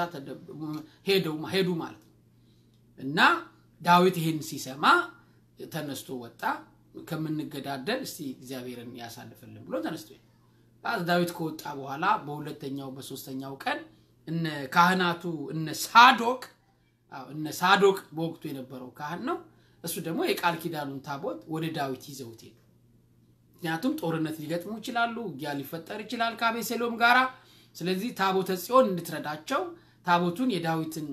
ሄዱ ማለት ነው እና ዳዊት ይህን ሲሰማ ተነስቶ ወጣ። ከምንገዳደል እስቲ እግዚአብሔርን ያሳልፍልን ብሎ ተነስቶ ዳዊት ከወጣ በኋላ በሁለተኛው በሶስተኛው ቀን እነ ካህናቱ እነ ሳዶቅ እነ ሳዶቅ በወቅቱ የነበረው ካህን ነው። እሱ ደግሞ የቃል ኪዳኑን ታቦት ወደ ዳዊት ይዘውት ሄዱ። ምክንያቱም ጦርነት ሊገጥሙ ይችላሉ፣ ውጊያ ሊፈጠር ይችላል ከአቤሴሎም ጋራ። ስለዚህ ታቦተ ጽዮን እንድትረዳቸው ታቦቱን የዳዊትን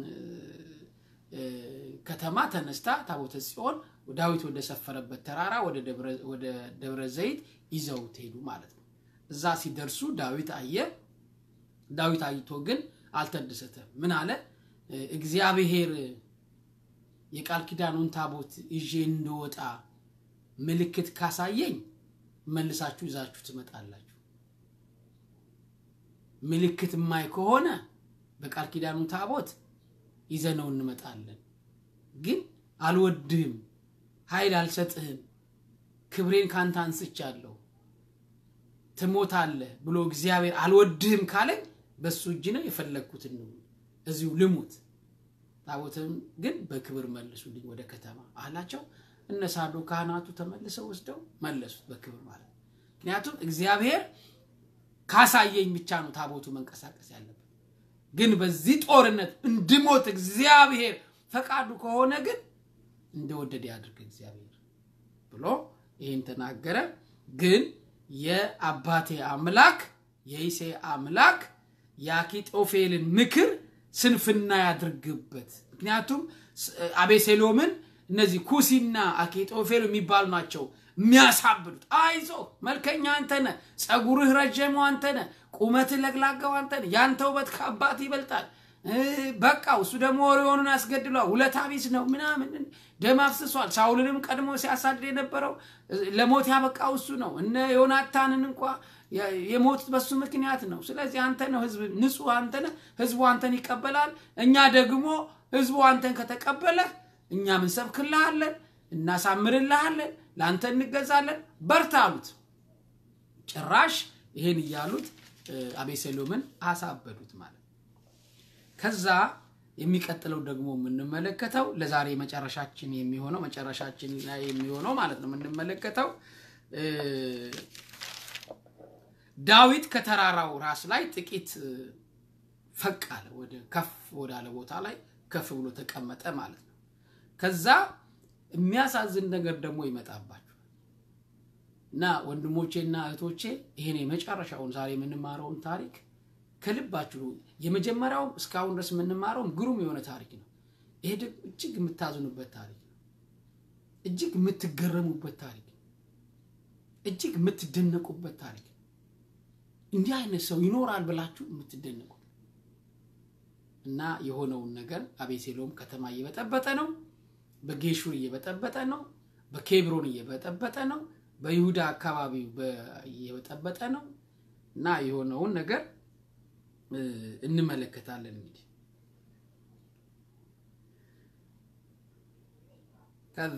ከተማ ተነስታ ታቦተ ጽዮን ዳዊት ወደ ሰፈረበት ተራራ ወደ ደብረ ዘይት ይዘውት ሄዱ ማለት ነው። እዛ ሲደርሱ ዳዊት አየ። ዳዊት አይቶ ግን አልተደሰተም። ምን አለ? እግዚአብሔር የቃል ኪዳኑን ታቦት ይዤ እንደወጣ ምልክት ካሳየኝ መልሳችሁ ይዛችሁ ትመጣላችሁ። ምልክት የማይ ከሆነ በቃል ኪዳኑ ታቦት ይዘነው እንመጣለን። ግን አልወድህም፣ ኃይል አልሰጥህም፣ ክብሬን ካንተ አንስቻለሁ ትሞታለህ ብሎ እግዚአብሔር አልወድህም ካለኝ በሱ እጅ ነው የፈለግኩትን ነው እዚሁ ልሙት። ታቦትን ግን በክብር መልሱልኝ ወደ ከተማ አላቸው። እነ ሳዶ ካህናቱ ተመልሰው ወስደው መለሱት በክብር ማለት ነው። ምክንያቱም እግዚአብሔር ካሳየኝ ብቻ ነው ታቦቱ መንቀሳቀስ ያለበት። ግን በዚህ ጦርነት እንድሞት እግዚአብሔር ፈቃዱ ከሆነ ግን እንደወደደ ያድርግ እግዚአብሔር ብሎ ይህን ተናገረ። ግን የአባቴ አምላክ የይሴ አምላክ የአኪጦፌልን ምክር ስንፍና ያድርግበት። ምክንያቱም አቤሴሎምን እነዚህ ኩሲና አኪጦፌል የሚባሉ ናቸው የሚያሳብዱት። አይዞ መልከኛ አንተነ፣ ፀጉርህ ረጀሙ አንተነ፣ ቁመትህ ለግላጋው አንተነ፣ ያንተ ውበት ከአባት ይበልጣል። በቃ እሱ ደግሞ ወሬውን ያስገድሏል። ውለታ ቢስ ነው ምናምን ደም አፍስሷል። ሳውልንም ቀድሞ ሲያሳድድ የነበረው ለሞት ያበቃው እሱ ነው። እነ ዮናታንን እንኳ የሞቱት በሱ ምክንያት ነው። ስለዚህ አንተ ነው ህዝብ ንጹህ አንተ ነህ። ህዝቡ አንተን ይቀበላል። እኛ ደግሞ ህዝቡ አንተን ከተቀበለ እኛ ምንሰብክልሃለን፣ እናሳምርልሃለን፣ ለአንተ እንገዛለን፣ በርታ አሉት። ጭራሽ ይሄን እያሉት አቤሴሎምን አሳበዱት ማለት ከዛ የሚቀጥለው ደግሞ የምንመለከተው ለዛሬ መጨረሻችን የሚሆነው መጨረሻችን ላይ የሚሆነው ማለት ነው የምንመለከተው ዳዊት ከተራራው ራስ ላይ ጥቂት ፈቅ አለ፣ ወደ ከፍ ወዳለ ቦታ ላይ ከፍ ብሎ ተቀመጠ ማለት ነው። ከዛ የሚያሳዝን ነገር ደግሞ ይመጣባቸዋል እና ወንድሞቼና እህቶቼ ይሄን የመጨረሻውን ዛሬ የምንማረውን ታሪክ ከልባችሁ የመጀመሪያው እስካሁን ድረስ የምንማረውም ግሩም የሆነ ታሪክ ነው። ይሄ ደግሞ እጅግ የምታዝኑበት ታሪክ ነው። እጅግ የምትገረሙበት ታሪክ ነው። እጅግ የምትደነቁበት ታሪክ ነው። እንዲህ አይነት ሰው ይኖራል ብላችሁ የምትደነቁ እና የሆነውን ነገር አቤሴሎም ከተማ እየበጠበጠ ነው። በጌሹር እየበጠበጠ ነው። በኬብሮን እየበጠበጠ ነው። በይሁዳ አካባቢ እየበጠበጠ ነው እና የሆነውን ነገር እንመለከታለን። እንግዲህ ከዛ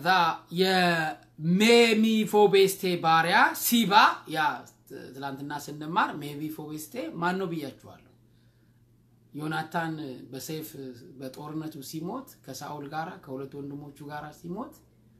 የሜሚፎቤስቴ ባሪያ ሲባ ያ ትላንትና ስንማር ሜሚፎቤስቴ ማን ነው ብያችኋለሁ። ዮናታን በሰይፍ በጦርነቱ ሲሞት ከሳኦል ጋር ከሁለት ወንድሞቹ ጋር ሲሞት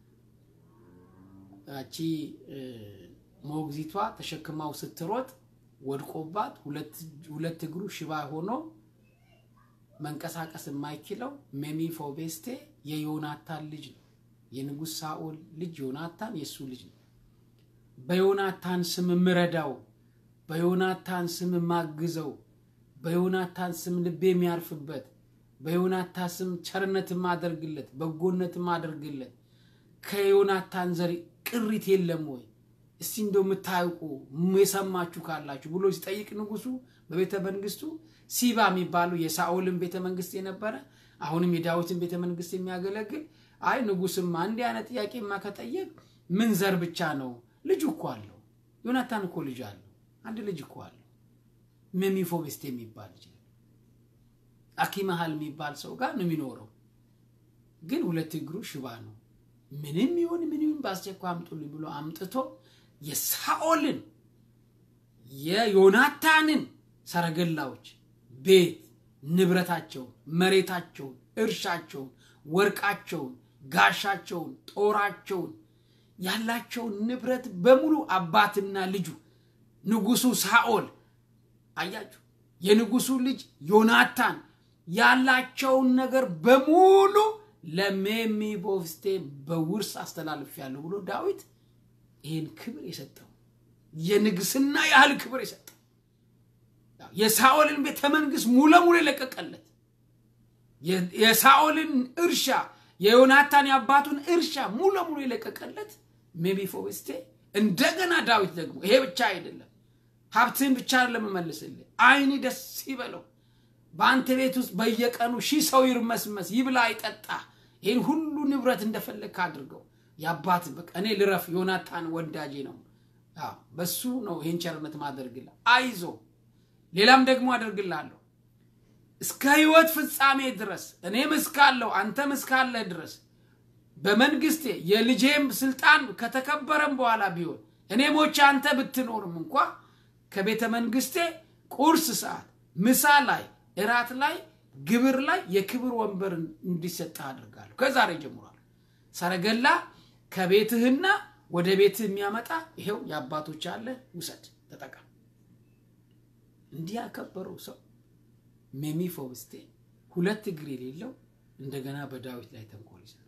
ያቺ ሞግዚቷ ተሸክማው ስትሮጥ ወድቆባት ሁለት እግሩ ሽባ ሆኖ መንቀሳቀስ የማይችለው ሜሚፎቤስቴ የዮናታን ልጅ ነው። የንጉሥ ሳኦል ልጅ ዮናታን የእሱ ልጅ ነው። በዮናታን ስም ምረዳው፣ በዮናታን ስም ማግዘው፣ በዮናታን ስም ልቤ የሚያርፍበት፣ በዮናታን ስም ቸርነት ማደርግለት፣ በጎነት ማደርግለት ከዮናታን ዘር ቅሪት የለም ወይ? እስቲ እንደው የምታውቁ የሰማችሁ ካላችሁ ብሎ ሲጠይቅ ንጉሱ በቤተ መንግስቱ ሲባ የሚባለው የሳኦልን ቤተ መንግስት የነበረ አሁንም የዳዊትን ቤተ መንግስት የሚያገለግል አይ ንጉስማ እንዲህ አይነት ጥያቄማ ከጠየቅ ምን ዘር ብቻ ነው? ልጁ እኮ አለው። ዮናታን እኮ ልጅ አለው። አንድ ልጅ እኮ አለው። ሜሚፎቤስቴ የሚባል ልጅ አኪመሃል የሚባል ሰው ጋር ነው የሚኖረው። ግን ሁለት እግሩ ሽባ ነው። ምንም ይሁን ምን ይሁን በአስቸኳይ አምጡልኝ ብሎ አምጥቶ የሳኦልን የዮናታንን ሰረገላዎች፣ ቤት ንብረታቸውን፣ መሬታቸውን፣ እርሻቸውን፣ ወርቃቸውን፣ ጋሻቸውን፣ ጦራቸውን ያላቸውን ንብረት በሙሉ አባትና ልጁ ንጉሱ ሳኦል አያችሁ፣ የንጉሱ ልጅ ዮናታን ያላቸውን ነገር በሙሉ ለሜሚቦስቴ በውርስ አስተላልፌያለሁ ብሎ ዳዊት ይህን ክብር የሰጠው የንግስና ያህል ክብር የሰጠው የሳኦልን ቤተ መንግስት ሙሉ ለሙሉ የለቀቀለት የሳኦልን እርሻ የዮናታን የአባቱን እርሻ ሙሉ ለሙሉ የለቀቀለት ሜሚፎቤስቴ እንደገና ዳዊት ደግሞ ይሄ ብቻ አይደለም ሀብትህን ብቻ ለመመልስልህ አይን ደስ ይበለው በአንተ ቤት ውስጥ በየቀኑ ሺህ ሰው ይርመስመስ ይብላ አይጠጣ ይህን ሁሉ ንብረት እንደፈለግ አድርገው የአባት በቃ እኔ ልረፍ ዮናታን ወዳጄ ነው በሱ ነው ይህን ቸርነት ማደርግልህ አይዞ ሌላም ደግሞ አደርግላለሁ እስከ ህይወት ፍጻሜ ድረስ እኔም እስካለሁ አንተም እስካለህ ድረስ በመንግስቴ የልጄም ስልጣን ከተከበረም በኋላ ቢሆን እኔ ሞቼ አንተ ብትኖርም እንኳ ከቤተ መንግስቴ ቁርስ ሰዓት ምሳ ላይ እራት ላይ ግብር ላይ የክብር ወንበር እንዲሰጥህ አድርጋለሁ ከዛሬ ጀምሯል ሰረገላ ከቤትህና ወደ ቤትህ የሚያመጣ ይሄው የአባቶች አለ ውሰድ ተጠቀም እንዲህ ያከበረው ሰው ሜሚፎብስቴ ሁለት እግር የሌለው እንደገና በዳዊት ላይ ተንኮል ይሰራል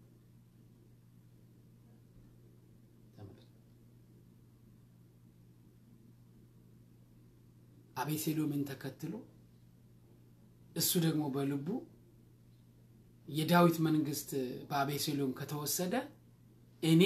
አቤሴሎምን ተከትሎ እሱ ደግሞ በልቡ የዳዊት መንግስት በአቤሴሎም ከተወሰደ እኔ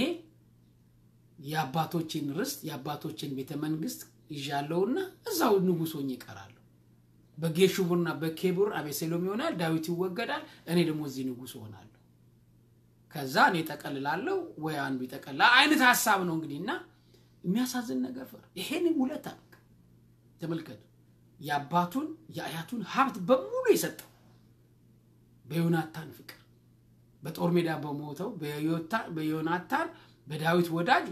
የአባቶችን ርስት የአባቶችን ቤተ መንግስት ይዣለሁና እዛው ንጉሥ ሆኜ እቀራለሁ። በጌሹቡርና በኬቡር አቤሴሎም ይሆናል፣ ዳዊት ይወገዳል፣ እኔ ደግሞ እዚህ ንጉሥ እሆናለሁ። ከዛ እኔ ጠቀልላለሁ ወይ አንዱ ይጠቀልላል አይነት ሀሳብ ነው እንግዲህ እና የሚያሳዝን ነገር ፈር ይሄንን ውለታ ተመልከቱ። የአባቱን የአያቱን ሀብት በሙሉ የሰጠው በዮናታን ፍቅር በጦር ሜዳ በሞተው በዮናታን በዳዊት ወዳጅ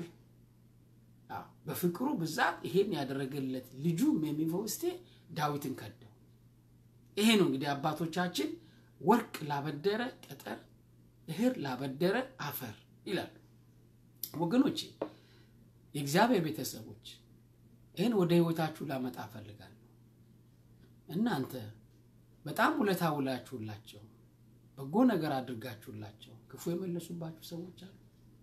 በፍቅሩ ብዛት ይሄን ያደረገለት ልጁ ሜምፊቦስቴ ዳዊትን ከደው። ይሄ ነው እንግዲህ አባቶቻችን ወርቅ ላበደረ ጠጠር፣ እህር ላበደረ አፈር ይላሉ። ወገኖቼ የእግዚአብሔር ቤተሰቦች ይህን ወደ ህይወታችሁ ላመጣ እፈልጋለሁ። እናንተ በጣም ውለታ ውላችሁላቸው በጎ ነገር አድርጋችሁላቸው ክፉ የመለሱባችሁ ሰዎች አሉ።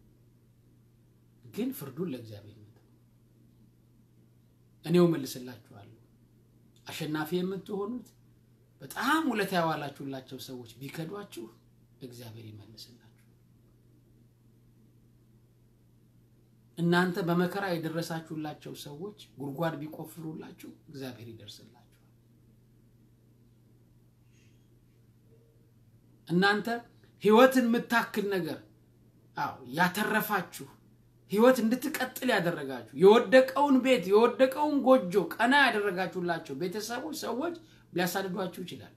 ግን ፍርዱን ለእግዚአብሔር ነው። እኔው መልስላችኋለሁ። አሸናፊ የምትሆኑት በጣም ውለታ ያዋላችሁላቸው ሰዎች ቢከዷችሁ እግዚአብሔር ይመልስላችሁ። እናንተ በመከራ የደረሳችሁላቸው ሰዎች ጉድጓድ ቢቆፍሩላችሁ እግዚአብሔር ይደርስላችኋል። እናንተ ህይወትን የምታክል ነገር አዎ ያተረፋችሁ ህይወት እንድትቀጥል ያደረጋችሁ የወደቀውን ቤት የወደቀውን ጎጆ ቀና ያደረጋችሁላቸው ቤተሰቦች ሰዎች ሊያሳድዷችሁ ይችላሉ።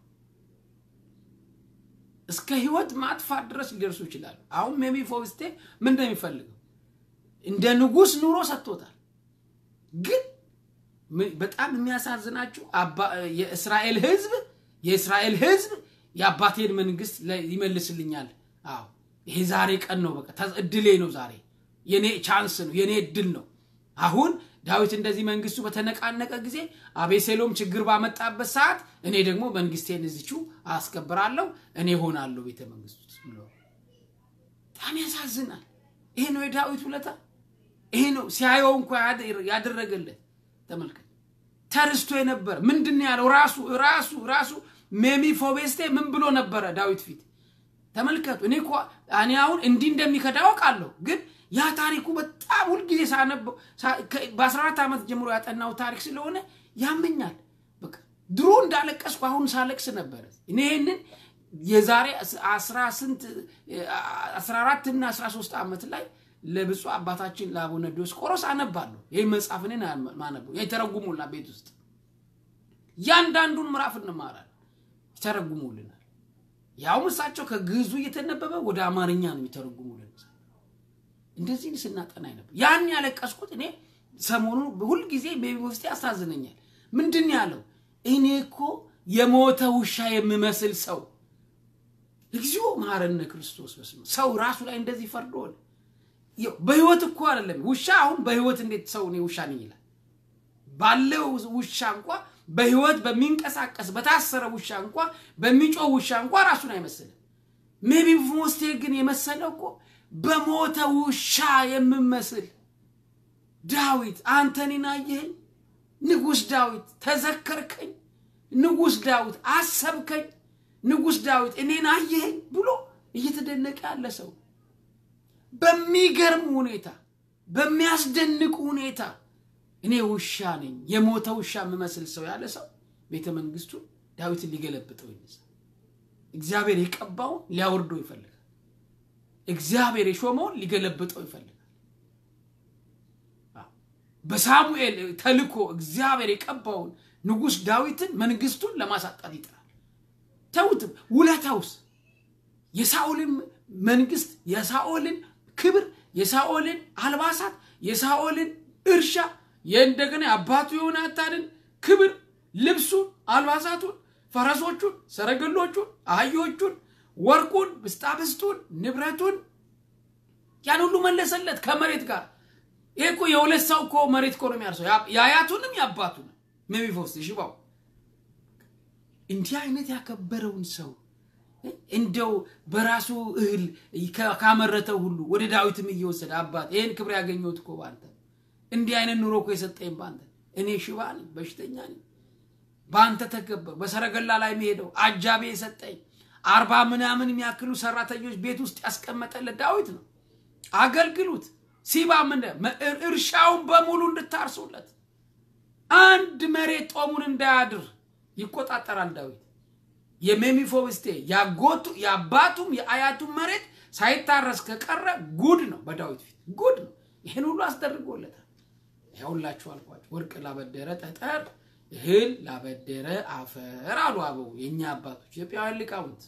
እስከ ህይወት ማጥፋት ድረስ ሊደርሱ ይችላሉ። አሁን ሜምፊቦስቴ ምን እንደሚፈልገው እንደ ንጉሥ ኑሮ ሰጥቶታል። ግን በጣም የሚያሳዝናችሁ የእስራኤል ህዝብ የእስራኤል ህዝብ የአባቴን መንግስት ይመልስልኛል። አዎ ይሄ ዛሬ ቀን ነው። በቃ እድሌ ነው ዛሬ የኔ ቻንስ ነው፣ የኔ እድል ነው። አሁን ዳዊት እንደዚህ መንግስቱ በተነቃነቀ ጊዜ አቤሴሎም ችግር ባመጣበት ሰዓት እኔ ደግሞ መንግስቴን እዚቹ አስከብራለሁ፣ እኔ ሆናለሁ ቤተ መንግስቱ ብሎ በጣም ያሳዝናል። ይሄ ነው የዳዊት ውለታ። ይሄ ነው ሲያየው እንኳ ያደረገለት። ተመልከት፣ ተርስቶ የነበረ ምንድን ነው ያለው? ራሱ ራሱ ራሱ ሜምፊቦስቴ ምን ብሎ ነበረ ዳዊት ፊት? ተመልከቱ። እኔ እኮ እኔ አሁን እንዲህ እንደሚከዳ አውቃለሁ ግን ያ ታሪኩ በጣም ሁልጊዜ ሳነበው በ14 ዓመት ጀምሮ ያጠናው ታሪክ ስለሆነ ያመኛል። በቃ ድሮ እንዳለቀስኩ አሁን ሳለቅስ ነበረ። እኔ ይህንን የዛሬ 14 እና 13 ዓመት ላይ ለብፁዕ አባታችን ለአቡነ ዲዮስቆሮስ አነባለሁ። ይህ መጽሐፍ እኔን ማነበው የተረጉሙልና ቤት ውስጥ እያንዳንዱን ምዕራፍ እንማራለን፣ ይተረጉሙልናል። ያውም እሳቸው ከግዕዙ እየተነበበ ወደ አማርኛ ነው የሚተረጉሙልን። እንደዚህ ስናጠና ነበር። ያን ያለቀስኩት እኔ ሰሞኑ ሁልጊዜ ውስጥ ያሳዝነኛል። ምንድን ያለው እኔ እኮ የሞተ ውሻ የምመስል ሰው እግዚኦ መሐረነ ክርስቶስ በስመ ሰው ራሱ ላይ እንደዚህ ፈርዶን በህይወት እኮ አይደለም ውሻ አሁን በህይወት እንዴት ሰው እኔ ውሻ ነኝ ይላል? ባለው ውሻ እንኳ በህይወት በሚንቀሳቀስ በታሰረ ውሻ እንኳ በሚጮህ ውሻ እንኳ ራሱን አይመስልም። ሜምፊቦስቴ ግን የመሰለው እኮ በሞተ ውሻ የምመስል ዳዊት አንተ እኔን አየኸኝ፣ ንጉሥ ዳዊት ተዘከርከኝ፣ ንጉሥ ዳዊት አሰብከኝ፣ ንጉሥ ዳዊት እኔን አየኸኝ ብሎ እየተደነቀ ያለ ሰው በሚገርም ሁኔታ በሚያስደንቅ ሁኔታ እኔ ውሻ ነኝ የሞተ ውሻ የምመስል ሰው ያለ ሰው ቤተ መንግስቱ ዳዊትን ሊገለብጠው ይነሳል። እግዚአብሔር የቀባውን ሊያወርደው ይፈልጋል። እግዚአብሔር የሾመውን ሊገለብጠው ይፈልጋል። በሳሙኤል ተልኮ እግዚአብሔር የቀባውን ንጉሥ ዳዊትን መንግስቱን ለማሳጣት ይጥራል። ተውትም ውለታውስ የሳኦልን መንግስት፣ የሳኦልን ክብር፣ የሳኦልን አልባሳት፣ የሳኦልን እርሻ የእንደገና የአባቱ የዮናታንን ክብር፣ ልብሱን፣ አልባሳቱን፣ ፈረሶቹን፣ ሰረገሎቹን፣ አህዮቹን፣ ወርቁን፣ ብስጣብስቱን፣ ንብረቱን ያን ሁሉ መለሰለት ከመሬት ጋር። ይሄ እኮ የሁለት ሰው እኮ መሬት እኮ ነው የሚያርሰው፣ የአያቱንም የአባቱንም ሜምፊቦስቴ ሽባው እንዲህ አይነት ያከበረውን ሰው እንደው በራሱ እህል ካመረተው ሁሉ ወደ ዳዊትም እየወሰደ አባት ይህን ክብር ያገኘሁት እኮ በአንተ እንዲህ አይነት ኑሮ እኮ የሰጠኝ በአንተ እኔ ሽባ ነኝ፣ በሽተኛ ነኝ፣ በአንተ ተከበር በሰረገላ ላይ የሚሄደው አጃቤ የሰጠኝ አርባ ምናምን የሚያክሉ ሰራተኞች ቤት ውስጥ ያስቀመጠለት ዳዊት ነው። አገልግሉት። ሲባ ምን እርሻውን በሙሉ እንድታርሱለት አንድ መሬት ጦሙን እንዳያድር ይቆጣጠራል ዳዊት። የሜምፊቦስቴ ያጎቱ የአባቱም የአያቱም መሬት ሳይታረስ ከቀረ ጉድ ነው፣ በዳዊት ፊት ጉድ ነው። ይህን ሁሉ አስደርጎለታል። ያውላችሁ አልኳችሁ፣ ወርቅ ላበደረ ጠጠር፣ እህል ላበደረ አፈር አሉ አበው የእኛ አባቶች ኢትዮጵያውያን ሊቃውንት።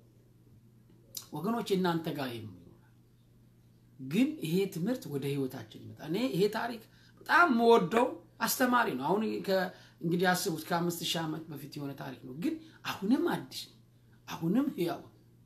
ወገኖች እናንተ ጋር ይም ግን ይሄ ትምህርት ወደ ህይወታችን ይመጣል። እኔ ይሄ ታሪክ በጣም የምወደው አስተማሪ ነው። አሁን እንግዲህ አስቡት ከአምስት ሺህ ዓመት በፊት የሆነ ታሪክ ነው፣ ግን አሁንም አዲስ ነው፣ አሁንም ህያው።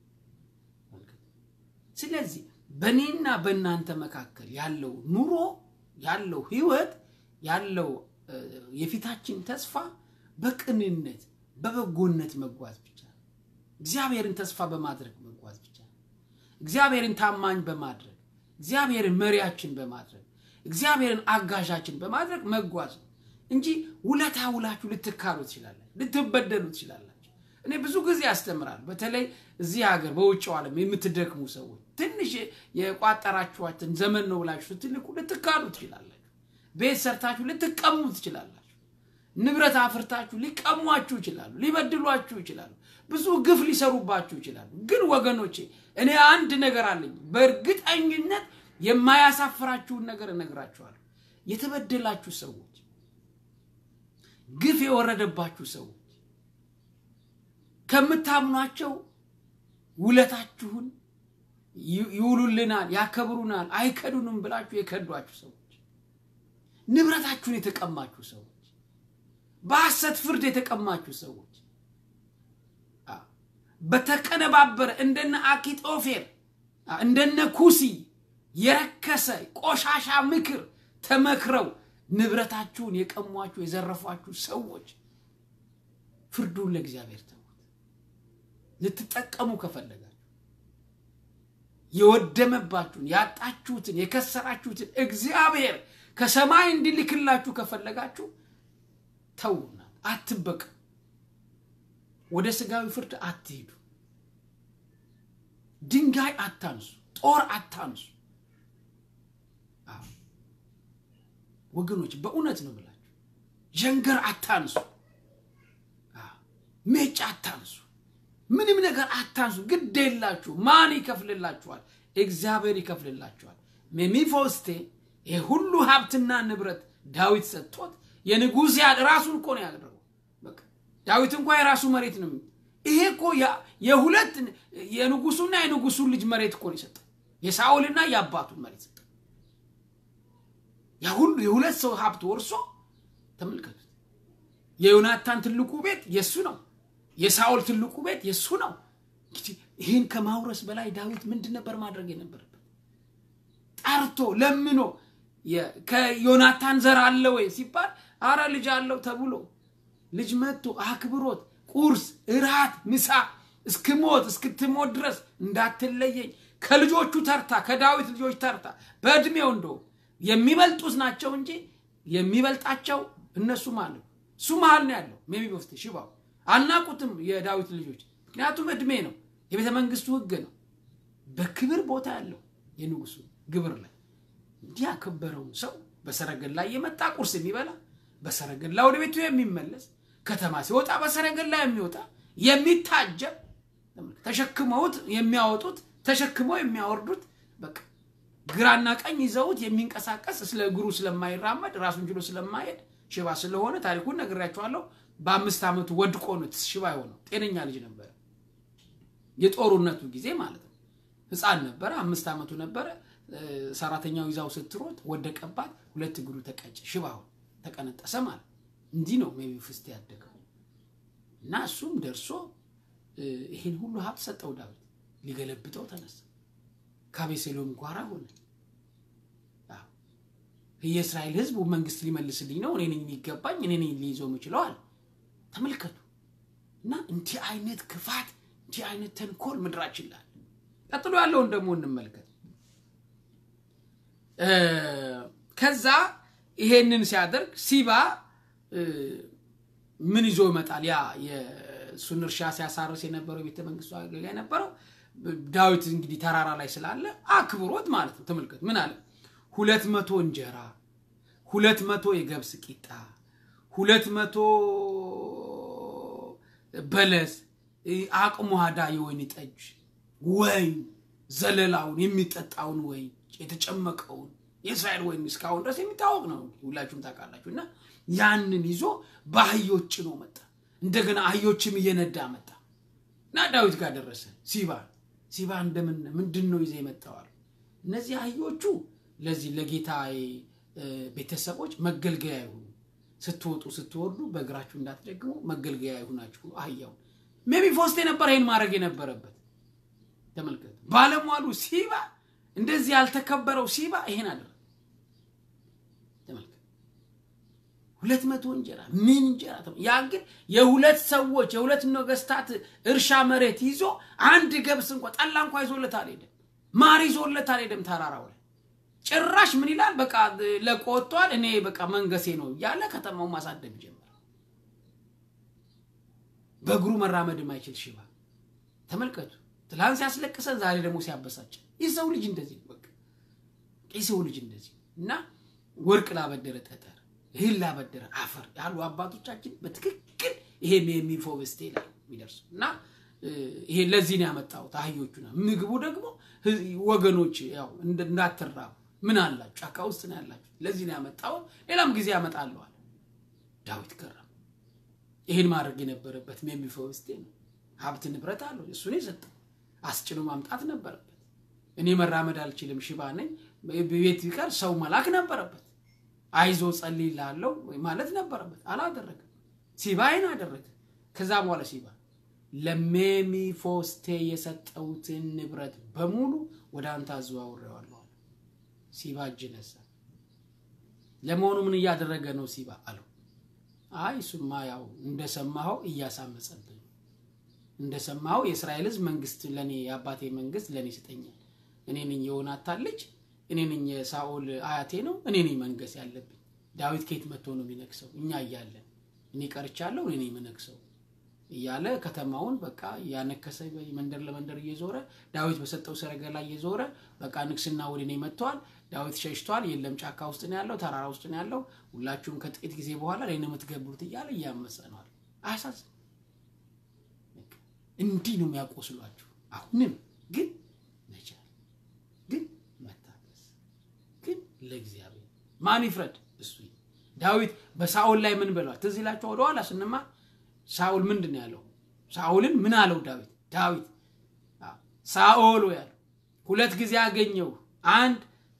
ስለዚህ በእኔና በእናንተ መካከል ያለው ኑሮ ያለው ህይወት ያለው የፊታችን ተስፋ በቅንነት በበጎነት መጓዝ ብቻ ነው። እግዚአብሔርን ተስፋ በማድረግ መጓዝ ብቻ ነው። እግዚአብሔርን ታማኝ በማድረግ እግዚአብሔርን መሪያችን በማድረግ እግዚአብሔርን አጋዣችን በማድረግ መጓዝ ነው። እንጂ ውለታ ውላችሁ ልትካሉ ትችላላችሁ፣ ልትበደሉ ትችላላችሁ። እኔ ብዙ ጊዜ ያስተምራል። በተለይ እዚህ ሀገር በውጭው ዓለም የምትደክሙ ሰዎች ትንሽ የቋጠራችኋትን ዘመን ነው ብላችሁ ስትልቁ ልትካሉ ትችላላችሁ። ቤት ሰርታችሁ ልትቀሙ ትችላላችሁ። ንብረት አፍርታችሁ ሊቀሟችሁ ይችላሉ፣ ሊበድሏችሁ ይችላሉ፣ ብዙ ግፍ ሊሰሩባችሁ ይችላሉ። ግን ወገኖቼ እኔ አንድ ነገር አለኝ። በእርግጠኝነት የማያሳፍራችሁን ነገር እነግራችኋለሁ። የተበደላችሁ ሰዎች፣ ግፍ የወረደባችሁ ሰዎች ከምታምኗቸው ውለታችሁን ይውሉልናል፣ ያከብሩናል፣ አይከዱንም ብላችሁ የከዷችሁ ሰዎች፣ ንብረታችሁን የተቀማችሁ ሰዎች፣ በሐሰት ፍርድ የተቀማችሁ ሰዎች፣ በተቀነባበረ እንደነ አኪጦፌር እንደነ ኩሲ የረከሰ ቆሻሻ ምክር ተመክረው ንብረታችሁን የቀሟችሁ የዘረፏችሁ ሰዎች ፍርዱን ለእግዚአብሔር ተዉት። ልትጠቀሙ ከፈለጋችሁ የወደመባችሁን ያጣችሁትን የከሰራችሁትን እግዚአብሔር ከሰማይ እንዲልክላችሁ ከፈለጋችሁ ተውና አትበቅ። ወደ ስጋዊ ፍርድ አትሂዱ። ድንጋይ አታንሱ፣ ጦር አታንሱ። ወገኖች በእውነት ነው ብላችሁ ጀንገር አታንሱ፣ ሜጫ አታንሱ፣ ምንም ነገር አታንሱ። ግድ የላችሁ። ማን ይከፍልላችኋል? እግዚአብሔር ይከፍልላችኋል። ሜሚፎስቴ ይህ ሁሉ ሀብትና ንብረት ዳዊት ሰጥቶት የንጉሥ ያድ ራሱን እኮ ነው ያደረገው። በቃ ዳዊት እንኳ የራሱ መሬት ነው። ይሄ እኮ የሁለት የንጉሱና የንጉሱን ልጅ መሬት እኮ ነው የሰጠው። የሳኦልና የአባቱን መሬት ሰጠው። ያ ሁሉ የሁለት ሰው ሀብት ወርሶ ተመልከቱት። የዮናታን ትልቁ ቤት የእሱ ነው። የሳኦል ትልቁ ቤት የእሱ ነው። እንግዲህ ይህን ከማውረስ በላይ ዳዊት ምንድን ነበር ማድረግ የነበረበት? ጠርቶ ለምኖ ከዮናታን ዘር አለ ወይ ሲባል አረ ልጅ አለው ተብሎ ልጅ መጥቶ አክብሮት ቁርስ፣ እራት፣ ምሳ እስክሞት እስክትሞት ድረስ እንዳትለየኝ ከልጆቹ ተርታ ከዳዊት ልጆች ተርታ በእድሜው እንደው የሚበልጡት ናቸው እንጂ የሚበልጣቸው እነሱ ማለት እሱ መሀል ነው ያለው። ሜምፊቦስቴ ሽባው አናቁትም የዳዊት ልጆች ምክንያቱም እድሜ ነው፣ የቤተ መንግስቱ ህግ ነው። በክብር ቦታ ያለው የንጉሱ ግብር ላይ እንዲህ ያከበረውን ሰው በሰረገላ የመጣ ቁርስ የሚበላ በሰረገላ ወደ ቤቱ የሚመለስ ከተማ ሲወጣ በሰረገላ የሚወጣ የሚታጀብ ተሸክመውት የሚያወጡት ተሸክመው የሚያወርዱት በቃ ግራና ቀኝ ይዘውት የሚንቀሳቀስ ስለ እግሩ ስለማይራመድ ራሱን ችሎ ስለማይሄድ ሽባ ስለሆነ ታሪኩን ነግሬያቸዋለሁ። በአምስት ዓመቱ ወድቆ ነው ሽባ የሆነው። ጤነኛ ልጅ ነበረ። የጦርነቱ ጊዜ ማለት ነው። ህፃን ነበረ። አምስት ዓመቱ ነበረ። ሰራተኛው ይዛው ስትሮጥ ወደቀባት። ሁለት እግሩ ተቀጨ፣ ሽባ ሆነ፣ ተቀነጠሰ ማለት እንዲህ ነው ሜምፊቦስቴ ያደገው እና እሱም ደርሶ ይህን ሁሉ ሀብት ሰጠው ዳዊት። ሊገለብጠው ተነሳ። ከአቤሴሎም ጓራ ሆነ። የእስራኤል ህዝብ መንግስት ሊመልስልኝ ነው፣ እኔ ነኝ የሚገባኝ፣ እኔ ነኝ ሊይዘው የምችለው አለ። ተመልከቱ። እና እንዲህ አይነት ክፋት፣ እንዲህ አይነት ተንኮል ምድራችን ላይ ቀጥሎ ያለውን ደግሞ እንመልከት። ከዛ ይሄንን ሲያደርግ ሲባ ምን ይዞ ይመጣል? ያ የእሱን እርሻ ሲያሳርስ የነበረው የቤተ መንግስቱ አገልጋይ የነበረው ዳዊት እንግዲህ ተራራ ላይ ስላለ አክብሮት ማለት ነው። ተመልከት ምን አለ? ሁለት መቶ እንጀራ፣ ሁለት መቶ የገብስ ቂጣ፣ ሁለት መቶ በለስ፣ አቅሟዳ የወይን ጠጅ፣ ወይን፣ ዘለላውን የሚጠጣውን ወይን፣ የተጨመቀውን የእስራኤል ወይን እስካሁን ድረስ የሚታወቅ ነው፣ ሁላችሁም ታውቃላችሁ። እና ያንን ይዞ በአህዮች ጭኖ መጣ። እንደገና አህዮችም እየነዳ መጣ እና ዳዊት ጋር ደረሰ። ሲባ ሲባ እንደምን ምንድን ነው ይዘህ የመጣዋል? እነዚህ አህዮቹ ለዚህ ለጌታ ቤተሰቦች መገልገያ ይሁኑ፣ ስትወጡ ስትወርዱ በእግራችሁ እንዳትደግሙ መገልገያ ይሁናችሁ አህያውን። ሜምፊቦስቴ ነበር ይህን ማድረግ የነበረበት። ተመልከቱ፣ ባለሟሉ ሲባ እንደዚህ ያልተከበረው ሲባ ይሄን አደረገ። ተመልከቱ፣ ሁለት መቶ እንጀራ ምን እንጀራ! ያ ግን የሁለት ሰዎች የሁለት ነገስታት እርሻ መሬት ይዞ አንድ ገብስ እንኳ ጠላ እንኳ ይዞለት አልሄደም። ማር ይዞለት አልሄደም ተራራው ላይ ጭራሽ ምን ይላል? በቃ ለቆቷል እኔ በቃ መንገሴ ነው እያለ ከተማውን ማሳደግ ጀመረ። በእግሩ መራመድ የማይችል ሽባ ተመልከቱ። ትላንት ሲያስለቅሰን ዛሬ ደግሞ ሲያበሳጭን የሰው ልጅ እንደዚህ ነው። በቃ የሰው ልጅ እንደዚህ እና ወርቅ ላበደረ ጠጠር፣ እህል ላበደረ አፈር ያሉ አባቶቻችን በትክክል ይሄ የሚፎብስቴ ላይ የሚደርሱ እና ይሄ ለዚህ ነው ያመጣሁት። አህዮቹና ምግቡ ደግሞ ወገኖች ያው እንዳትራቡ ምን አላችሁ ጫካ ውስጥ ነው ያላችሁ፣ ለዚህ ነው ያመጣሁት። ሌላም ጊዜ ያመጣለዋል። ዳዊት ገረም ይህን ማድረግ የነበረበት ሜምፊቦስቴ ነው። ሀብት ንብረት አለው እሱ ነው የሰጠው። አስጭኖ ማምጣት ነበረበት። እኔ መራመድ አልችልም ሽባ ነኝ፣ ቤት ቢቀር ሰው መላክ ነበረበት። አይዞ ጸልይልሃለሁ ማለት ነበረበት። አላደረገም። ሲባ ይህን አደረገ። ከዛ በኋላ ሲባ ለሜሚፎስቴ የሰጠሁትን ንብረት በሙሉ ወደ አንተ አዘዋውሬዋለሁ። ሲባ እጅ ነሳ። ለመሆኑ ምን እያደረገ ነው ሲባ አለው። አይ እሱማ ያው እንደሰማኸው እያሳመጸብኝ እንደሰማኸው የእስራኤል ሕዝብ መንግስት ለኔ የአባቴ መንግስት ለኔ ይሰጠኛል። እኔ ነኝ የዮናታን ልጅ፣ እኔ ነኝ የሳኦል አያቴ ነው፣ እኔ ነኝ መንገስ ያለብኝ። ዳዊት ከየት መጥቶ ነው የሚነግሰው? እኛ እያለን እኔ ቀርቻለሁ፣ እኔ ነኝ የምነግሰው እያለ ከተማውን በቃ እያነከሰ መንደር ለመንደር እየዞረ ዳዊት በሰጠው ሰረገላ እየዞረ በቃ ንግስና ወደ እኔ መጥቷል፣ ዳዊት ሸሽቷል፣ የለም ጫካ ውስጥ ነው ያለው፣ ተራራ ውስጥ ነው ያለው፣ ሁላችሁም ከጥቂት ጊዜ በኋላ ላይ ነው የምትገብሩት እያለ እያመፀ ነዋል። አያሳዝን? እንዲህ ነው የሚያቆስሏችሁ። አሁንም ግን መቻል፣ ግን መታገስ፣ ግን ለእግዚአብሔር ማን ይፍረድ? እሱ ዳዊት በሳኦል ላይ ምን ብለዋል? ትዝ ይላችሁ ወደኋላ ስንማር ሳኦል ምንድን ነው ያለው? ሳኦልን ምን አለው ዳዊት? ዳዊት ሳኦል ያለው ሁለት ጊዜ አገኘው። አንድ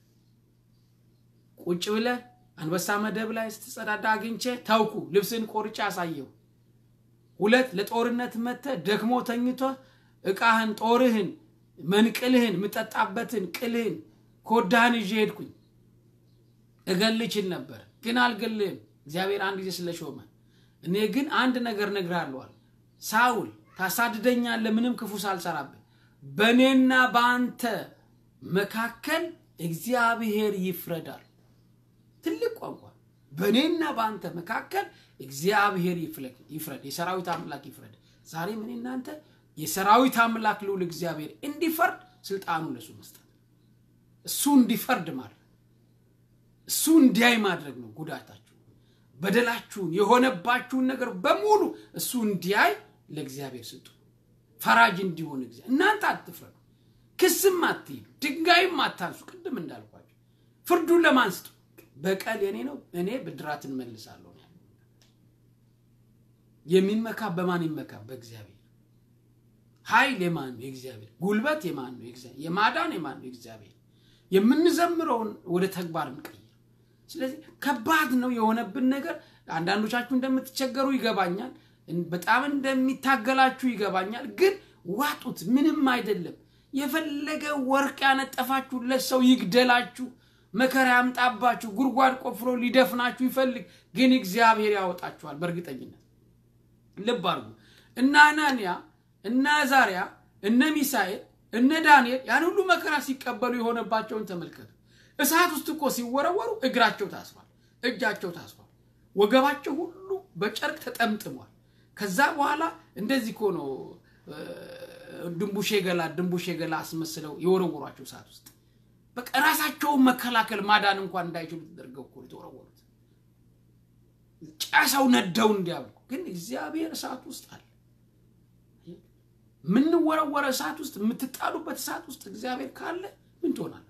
ቁጭ ብለህ አንበሳ መደብ ላይ ስትጸዳዳ አግኝቼ ተውኩ፣ ልብስን ቆርጬ አሳየው። ሁለት ለጦርነት መጥተህ ደክሞ ተኝቶ ዕቃህን፣ ጦርህን፣ መንቅልህን፣ የምጠጣበትን ቅልህን፣ ኮዳህን ይዤ ሄድኩኝ። እገልችል ነበር ግን አልገልህም፣ እግዚአብሔር አንድ ጊዜ ስለሾመ እኔ ግን አንድ ነገር እነግርሃለሁ። ሳውል ታሳድደኛለህ፣ ምንም ክፉ ሳልሰራብህ። በእኔና በአንተ መካከል እግዚአብሔር ይፍረዳል። ትልቅ ቋንቋ። በእኔና በአንተ መካከል እግዚአብሔር ይፍረድ፣ የሰራዊት አምላክ ይፍረድ። ዛሬም እኔ እናንተ የሰራዊት አምላክ ልዑል እግዚአብሔር እንዲፈርድ ስልጣኑ ለሱ መስጠት፣ እሱ እንዲፈርድ ማድረግ፣ እሱ እንዲያይ ማድረግ ነው ጉዳታችሁ በደላችሁን የሆነባችሁን ነገር በሙሉ እሱ እንዲያይ ለእግዚአብሔር ስጡ። ፈራጅ እንዲሆን እግዚአብሔር እናንተ አትፍረዱ፣ ክስም አትሂዱ፣ ድንጋይም አታንሱ። ቅድም እንዳልኳቸው ፍርዱን ለማን ስጡ? በቀል የኔ ነው፣ እኔ ብድራትን መልሳለሁ። የሚመካ በማን ይመካ? በእግዚአብሔር። ኃይል የማን ነው? የእግዚአብሔር። ጉልበት የማን ነው? የእግዚአብሔር። የማዳን የማን ነው? የእግዚአብሔር። የምንዘምረውን ወደ ተግባር እንቀይር። ስለዚህ ከባድ ነው የሆነብን ነገር። አንዳንዶቻችሁ እንደምትቸገሩ ይገባኛል። በጣም እንደሚታገላችሁ ይገባኛል። ግን ዋጡት፣ ምንም አይደለም። የፈለገ ወርቅ ያነጠፋችሁለት ሰው ይግደላችሁ፣ መከራ ያምጣባችሁ፣ ጉድጓድ ቆፍሮ ሊደፍናችሁ ይፈልግ፣ ግን እግዚአብሔር ያወጣችኋል በእርግጠኝነት። ልብ አድርጉ። እነ አናንያ እነ አዛሪያ እነ ሚሳኤል እነ ዳንኤል ያን ሁሉ መከራ ሲቀበሉ የሆነባቸውን ተመልከቱ። እሳት ውስጥ እኮ ሲወረወሩ እግራቸው ታስሯል፣ እጃቸው ታስሯል፣ ወገባቸው ሁሉ በጨርቅ ተጠምጥሟል። ከዛ በኋላ እንደዚህ እኮ ነው ድንቡሼ ገላ ድንቡሼ ገላ አስመስለው የወረወሯቸው እሳት ውስጥ በቃ ራሳቸውን መከላከል ማዳን እንኳን እንዳይችሉ ተደርገው እኮ የተወረወሩት ጨሰው ነደው እንዲያብቁ። ግን እግዚአብሔር እሳት ውስጥ አለ። የምንወረወረ እሳት ውስጥ የምትጣሉበት እሳት ውስጥ እግዚአብሔር ካለ ምን ትሆናለ?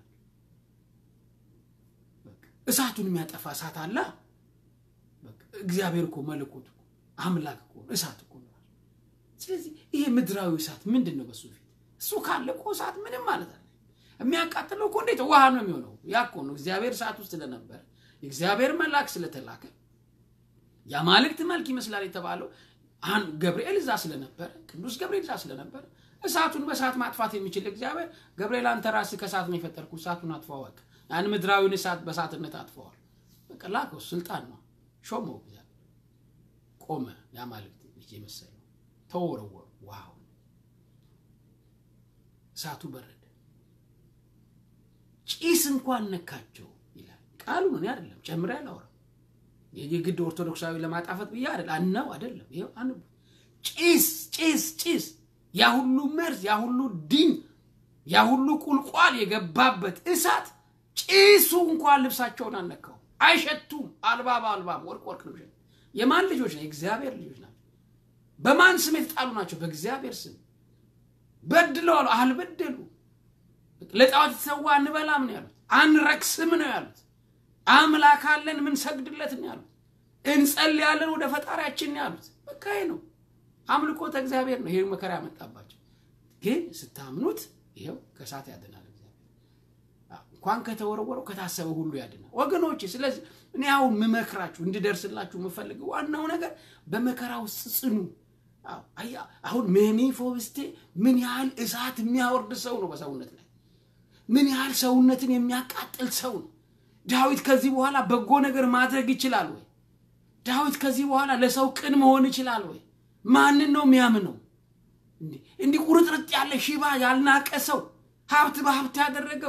እሳቱን የሚያጠፋ እሳት አለ። እግዚአብሔር እኮ መለኮት እኮ አምላክ እኮ እሳት እኮ ነው። ስለዚህ ይሄ ምድራዊ እሳት ምንድን ነው? በሱ ፊት እሱ ካለ እኮ እሳት ምንም ማለት አለ። የሚያቃጥለው እኮ እንዴት ውሃ ነው የሚሆነው? ያ እኮ ነው እግዚአብሔር እሳት ውስጥ ስለነበረ የእግዚአብሔር መልአክ ስለተላከ የአማልክት መልክ ይመስላል የተባለው ገብርኤል እዛ ስለነበረ ቅዱስ ገብርኤል እዛ ስለነበረ እሳቱን በእሳት ማጥፋት የሚችል እግዚአብሔር ገብርኤል አንተ ራስህ ከእሳት ነው የፈጠርኩ እሳቱን አጥፋው በቃ ያን ምድራዊውን እሳት በእሳትነት አጥፈዋል። በቃ ላከው፣ ስልጣን ነው ሾመው። እግዚአብሔር ቆመ። የአማልክት ልጅ የመሰለው ተወረወሩ። ዋው! እሳቱ በረደ። ጭስ እንኳን ነካቸው ይላል ቃሉ። እኔ አይደለም ጨምሬ አላወራም። የግድ ኦርቶዶክሳዊ ለማጣፈጥ ብዬ አይደል አናው አይደለም። ይኸው አንቡ ጭስ ጭስ ጭስ ያ ሁሉ መርዝ ያ ሁሉ ድኝ ያ ሁሉ ቁልቋል የገባበት እሳት ጭሱ እንኳን ልብሳቸውን አልነካው። አይሸቱም። አልባብ አልባብ ወርቅ ወርቅ ነው። የማን ልጆች ነው? የእግዚአብሔር ልጆች ናቸው። በማን ስም የተጣሉ ናቸው? በእግዚአብሔር ስም በድለዋል። አልበደሉ። ለጣዖት የተሰዋ እንበላም ነው ያሉት። አንረክስም ነው ያሉት። አምላክ አለን ምን ሰግድለት ነው ያሉት። እንጸልያለን ወደ ፈጣሪያችን ነው ያሉት። በቃ ይሄ ነው አምልኮተ እግዚአብሔር ነው። ይሄ መከራ ያመጣባቸው ግን ስታምኑት ይኸው ከእሳት ያድናል። እንኳን ከተወረወረው ከታሰበ ሁሉ ያድናል ወገኖች። ስለዚህ እኔ አሁን ምመክራችሁ እንድደርስላችሁ የምፈልገው ዋናው ነገር በመከራ ውስጥ ጽኑ። አሁን ሜሚፎብስቴ ምን ያህል እሳት የሚያወርድ ሰው ነው በሰውነት ላይ ምን ያህል ሰውነትን የሚያቃጥል ሰው ነው። ዳዊት ከዚህ በኋላ በጎ ነገር ማድረግ ይችላል ወይ? ዳዊት ከዚህ በኋላ ለሰው ቅን መሆን ይችላል ወይ? ማንን ነው የሚያምነው? እንዲህ ቁርጥርጥ ያለ ሽባ ያልናቀ ሰው ሀብት በሀብት ያደረገው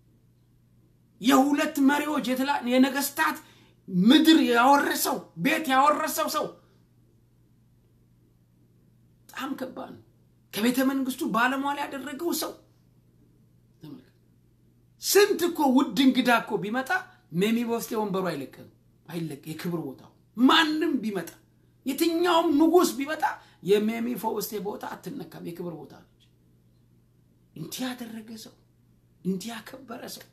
የሁለት መሪዎች የነገስታት ምድር ያወረሰው ቤት ያወረሰው ሰው በጣም ከባድ ነው። ከቤተ መንግስቱ ባለሟል ያደረገው ሰው ስንት እኮ ውድ እንግዳ እኮ ቢመጣ ሜሚቦስቴ ወንበሩ አይለቅም አይለቅ የክብር ቦታው ማንም ቢመጣ የትኛውም ንጉስ ቢመጣ የሜሚፎስቴ ቦታ አትነካም። የክብር ቦታ ነች። እንዲህ ያደረገ ሰው እንዲህ ያከበረ ሰው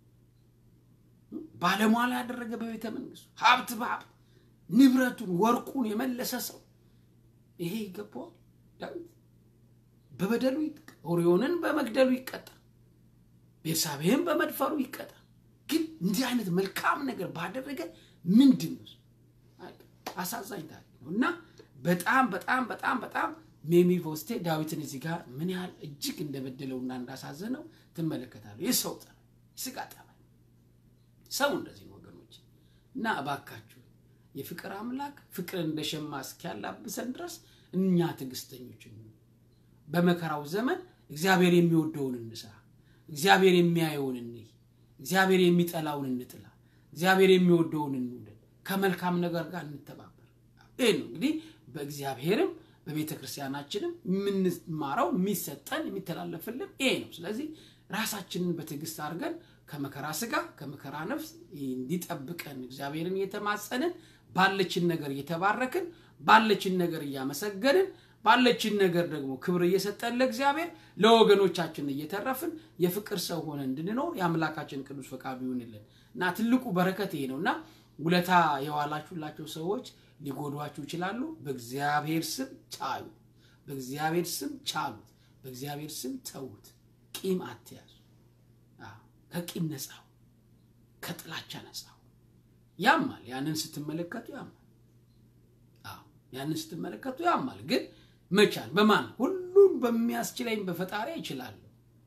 ባለሟላ ያደረገ በቤተ መንግስቱ ሀብት በሀብት ንብረቱን ወርቁን የመለሰ ሰው ይሄ ይገባዋል። ዳዊት በበደሉ ኦሪዮንን በመግደሉ ይቀጣል። ቤርሳቤህን በመድፈሩ ይቀጣል። ግን እንዲህ አይነት መልካም ነገር ባደረገ ምንድን ነው አሳዛኝ ታሪክ ነው እና በጣም በጣም በጣም በጣም ሜሚቦስቴ ዳዊትን እዚህ ጋር ምን ያህል እጅግ እንደበደለውና እንዳሳዘነው ትመለከታለሁ። የሰው ጠባይ፣ የስጋ ጠባይ ሰው እንደዚህ ነው ወገኖች። እና እባካችሁ የፍቅር አምላክ ፍቅርን እንደ ሸማ እስኪያላብሰን ድረስ እኛ ትዕግስተኞች በመከራው ዘመን እግዚአብሔር የሚወደውን እንስራ፣ እግዚአብሔር የሚያየውን እንይ፣ እግዚአብሔር የሚጠላውን እንጥላ፣ እግዚአብሔር የሚወደውን እንውደድ፣ ከመልካም ነገር ጋር እንተባበር። ይህ ነው እንግዲህ በእግዚአብሔርም በቤተ ክርስቲያናችንም የምንማረው የሚሰጠን የሚተላለፍልን ይሄ ነው። ስለዚህ ራሳችንን በትዕግስት አድርገን ከመከራ ስጋ ከመከራ ነፍስ እንዲጠብቀን እግዚአብሔርን እየተማጸንን ባለችን ነገር እየተባረክን ባለችን ነገር እያመሰገንን ባለችን ነገር ደግሞ ክብር እየሰጠን ለእግዚአብሔር ለወገኖቻችን እየተረፍን የፍቅር ሰው ሆነ እንድንኖር የአምላካችን ቅዱስ ፈቃዱ ይሁንልን እና ትልቁ በረከት ይሄ ነው እና ውለታ የዋላችሁላቸው ሰዎች ሊጎዷችሁ ይችላሉ። በእግዚአብሔር ስም ቻሉ። በእግዚአብሔር ስም ቻሉት። በእግዚአብሔር ስም ተዉት። ቂም አትያዙ። ከቂም ነፃው፣ ከጥላቻ ነፃው። ያማል። ያንን ስትመለከቱ ያማል። ያንን ስትመለከቱ ያማል። ግን መቻል በማን ሁሉም በሚያስችለኝ በፈጣሪ ይችላለሁ።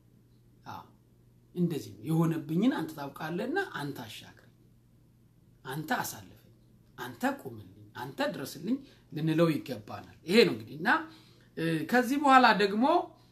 እንደዚህ ነው የሆነብኝን አንተ ታውቃለህና አንተ አሻግረኝ፣ አንተ አሳልፈኝ፣ አንተ ቁምልኝ፣ አንተ ድረስልኝ ልንለው ይገባናል። ይሄ ነው እንግዲህ እና ከዚህ በኋላ ደግሞ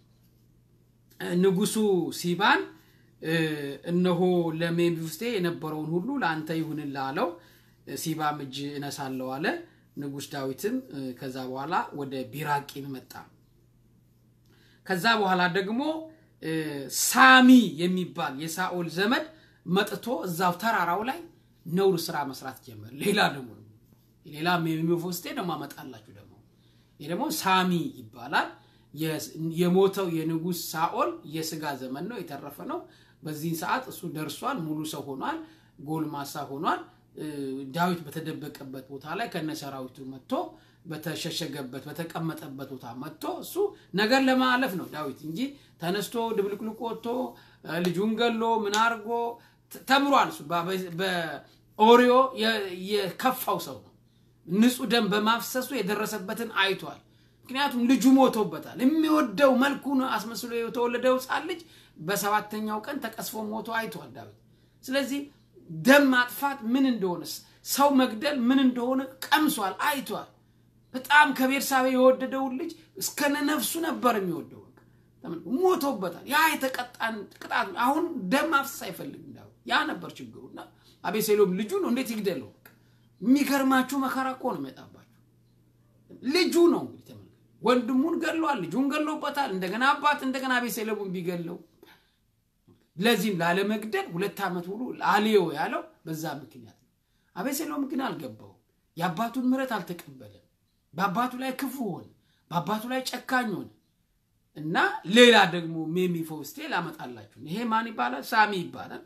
ንጉሱ ሲባን እነሆ ለሜምፊቦስቴ የነበረውን ሁሉ ለአንተ ይሁንልህ አለው። ሲባም እጅ እነሳለሁ አለ። ንጉስ ዳዊትም ከዛ በኋላ ወደ ቢራቂም መጣ። ከዛ በኋላ ደግሞ ሳሚ የሚባል የሳኦል ዘመድ መጥቶ እዛው ተራራው ላይ ነውር ስራ መስራት ጀመር። ሌላ ደግሞ ሌላ ሜምፊቦስቴ ደግሞ አመጣላችሁ ደግሞ ይህ ደግሞ ሳሚ ይባላል። የሞተው የንጉስ ሳኦል የስጋ ዘመን ነው፣ የተረፈ ነው። በዚህ ሰዓት እሱ ደርሷል፣ ሙሉ ሰው ሆኗል፣ ጎልማሳ ሆኗል። ዳዊት በተደበቀበት ቦታ ላይ ከነ ሰራዊቱ መጥቶ በተሸሸገበት በተቀመጠበት ቦታ መጥቶ እሱ ነገር ለማለፍ ነው ዳዊት እንጂ ተነስቶ ድብልቅልቆ ወጥቶ ልጁን ገሎ ምን አድርጎ ተምሯል። እሱ በኦሪዮ የከፋው ሰው ነው። ንጹህ ደም በማፍሰሱ የደረሰበትን አይቷል። ምክንያቱም ልጁ ሞቶበታል። የሚወደው መልኩን አስመስሎ የተወለደው ሕፃን ልጅ በሰባተኛው ቀን ተቀስፎ ሞቶ አይቷል ዳዊት። ስለዚህ ደም ማጥፋት ምን እንደሆነ ሰው መግደል ምን እንደሆነ ቀምሷል፣ አይቷል። በጣም ከቤርሳቤ የወደደውን ልጅ እስከነ ነፍሱ ነበር የሚወደው። ሞቶበታል። ያ የተቀጣን ቅጣት አሁን ደም ማፍሰስ አይፈልግም። ያ ነበር ችግሩ። እና አቤሴሎም ልጁ ነው እንዴት ይግደለው? የሚገርማችሁ መከራ እኮ ነው የሚመጣባችሁ። ልጁ ነው እንግዲህ ተመልከቱ። ወንድሙን ገድሏል፣ ልጁን ገድሎበታል። እንደገና አባት እንደገና አቤሴሎምን ቢገለው ለዚህም ላለመግደል ሁለት ዓመት ሙሉ አልየው ያለው በዛ ምክንያት ነው። አቤሴሎም ግን አልገባውም። የአባቱን ምሕረት አልተቀበለም። በአባቱ ላይ ክፉ ሆነ፣ በአባቱ ላይ ጨካኝ ሆነ እና ሌላ ደግሞ ሜሚፎስቴ ላመጣላችሁ። ይሄ ማን ይባላል? ሳሚ ይባላል።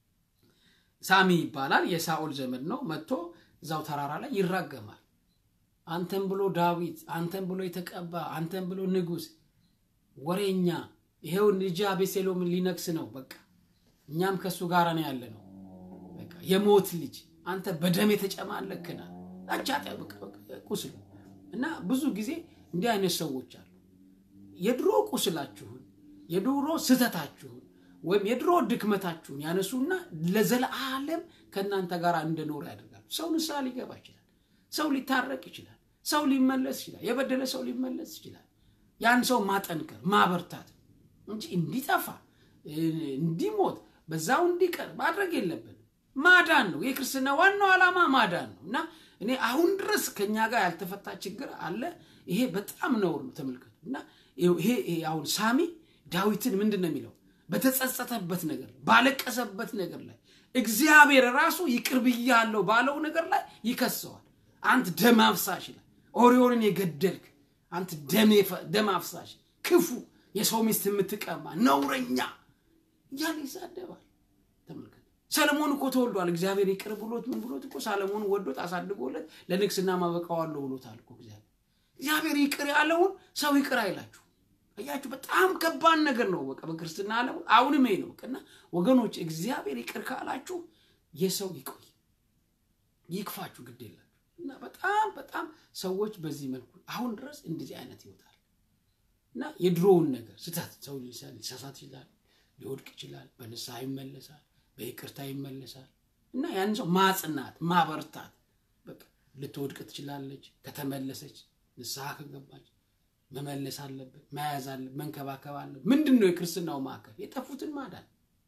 ሳሚ ይባላል። የሳኦል ዘመድ ነው። መጥቶ እዛው ተራራ ላይ ይራገማል። አንተን ብሎ ዳዊት፣ አንተን ብሎ የተቀባ፣ አንተን ብሎ ንጉሥ፣ ወሬኛ ይሄው ልጅ አቤሴሎምን ሊነግስ ነው። በቃ እኛም ከእሱ ጋር ነው ያለ ነው። በቃ የሞት ልጅ አንተ በደም የተጨማለክናል ላቻ ቁስሉ እና ብዙ ጊዜ እንዲህ አይነት ሰዎች አሉ። የድሮ ቁስላችሁን የድሮ ስህተታችሁን ወይም የድሮ ድክመታችሁን ያነሱና ለዘለዓለም ከእናንተ ጋር እንደኖረ ያደርጋሉ። ሰው ንስሐ ሊገባ ይችላል። ሰው ሊታረቅ ይችላል። ሰው ሊመለስ ይችላል። የበደለ ሰው ሊመለስ ይችላል። ያን ሰው ማጠንከር ማበርታት እንጂ እንዲጠፋ እንዲሞት በዛው እንዲቀር ማድረግ የለብንም። ማዳን ነው የክርስትና ዋናው ዓላማ ማዳን ነው እና እኔ አሁን ድረስ ከኛ ጋር ያልተፈታ ችግር አለ። ይሄ በጣም ነውር ነው። ተመልከቱ እና ይሄ አሁን ሳሚ ዳዊትን ምንድን ነው የሚለው? በተጸጸተበት ነገር ባለቀሰበት ነገር ላይ እግዚአብሔር ራሱ ይቅር ብያለሁ ባለው ነገር ላይ ይከሰዋል። አንተ ደም አፍሳሽ ይላል። ኦሪዮንን የገደልክ አንተ ደም አፍሳሽ፣ ክፉ፣ የሰው ሚስት የምትቀማ ነውረኛ እያለ ይሳደባል። ተመልከት። ሰለሞን እኮ ተወልዷል። እግዚአብሔር ይቅር ብሎት ምን ብሎት እኮ ሰለሞን ወዶት አሳድጎለት ለንግስና ማበቃዋለሁ ብሎታል እኮ እግዚአብሔር። እግዚአብሔር ይቅር ያለውን ሰው ይቅር አይላችሁ። አያችሁ፣ በጣም ከባድ ነገር ነው። በቃ በክርስትና ዓለም አሁንም ይሄ ነው። በቃና ወገኖች፣ እግዚአብሔር ይቅር ካላችሁ የሰው ይቆይ ይክፋችሁ፣ ግድ የላችሁ እና በጣም በጣም ሰዎች በዚህ መልኩ አሁን ድረስ እንደዚህ አይነት ይወጣል እና የድሮውን ነገር ስህተት ሰው ሊሳሳት ይችላል፣ ሊወድቅ ይችላል፣ በንስሐ ይመለሳል፣ በይቅርታ ይመለሳል እና ያን ሰው ማጽናት ማበርታት በቃ ልትወድቅ ትችላለች። ከተመለሰች ንስሐ ከገባች መመለስ አለበት፣ መያዝ አለበት፣ መንከባከብ አለበት። ምንድን ነው የክርስትናው ማዕከል? የጠፉትን ማዳን።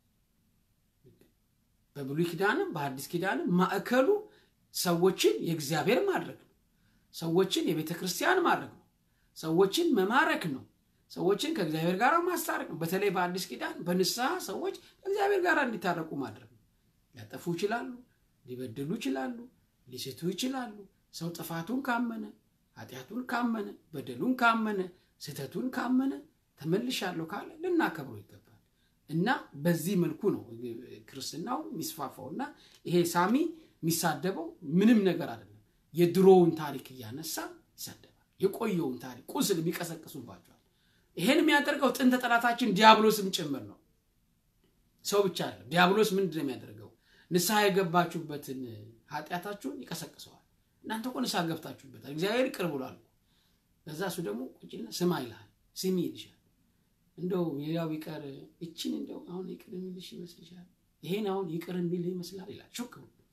በብሉይ ኪዳንም በሐዲስ ኪዳንም ማዕከሉ ሰዎችን የእግዚአብሔር ማድረግ ነው። ሰዎችን የቤተ ክርስቲያን ማድረግ ነው። ሰዎችን መማረክ ነው። ሰዎችን ከእግዚአብሔር ጋር ማስታረቅ ነው። በተለይ በአዲስ ኪዳን በንስሐ ሰዎች ከእግዚአብሔር ጋር እንዲታረቁ ማድረግ ነው። ሊያጠፉ ይችላሉ፣ ሊበድሉ ይችላሉ፣ ሊስቱ ይችላሉ። ሰው ጥፋቱን ካመነ ኃጢአቱን ካመነ በደሉን ካመነ ስህተቱን ካመነ ተመልሻለሁ ካለ ልናከብረው ይገባል እና በዚህ መልኩ ነው ክርስትናው የሚስፋፋው እና ይሄ ሳሚ የሚሳደበው ምንም ነገር አይደለም። የድሮውን ታሪክ እያነሳ ይሳደባል። የቆየውን ታሪክ ቁስል የሚቀሰቅሱባቸዋል። ይሄን የሚያደርገው ጥንተ ጠላታችን ዲያብሎስም ጭምር ነው። ሰው ብቻ አይደለም። ዲያብሎስ ምንድን ነው የሚያደርገው? ንስሐ የገባችሁበትን ኃጢአታችሁን ይቀሰቅሰዋል። እናንተ እኮ ንስሐ ገብታችሁበታል፣ እግዚአብሔር ይቅር ብሏል። ከዛ እሱ ደግሞ ቁጭና ስማ ይልሃል፣ ስሚ ይልሻል። እንደው ሌላው ቢቀር እችን እንደው አሁን ይቅር የሚልሽ ይመስልሻል? ይሄን አሁን ይቅር የሚልህ ይመስላል ይላል። ሹክ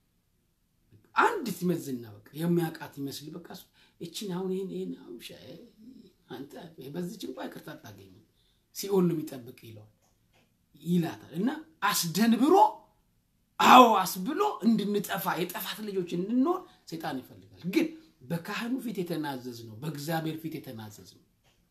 አንዲት ይመዝና በቃ የሚያውቃት ይመስል በቃ እችን አሁን ይሄን ይሄን አንተ በዚች እንኳ ይቅርታ አታገኝም፣ ሲኦል ነው የሚጠብቅ ይለዋል ይላታል። እና አስደንብሮ አዎ አስብሎ እንድንጠፋ የጠፋት ልጆች እንድንሆን ሰይጣን ይፈልጋል። ግን በካህኑ ፊት የተናዘዝ ነው፣ በእግዚአብሔር ፊት የተናዘዝ ነው።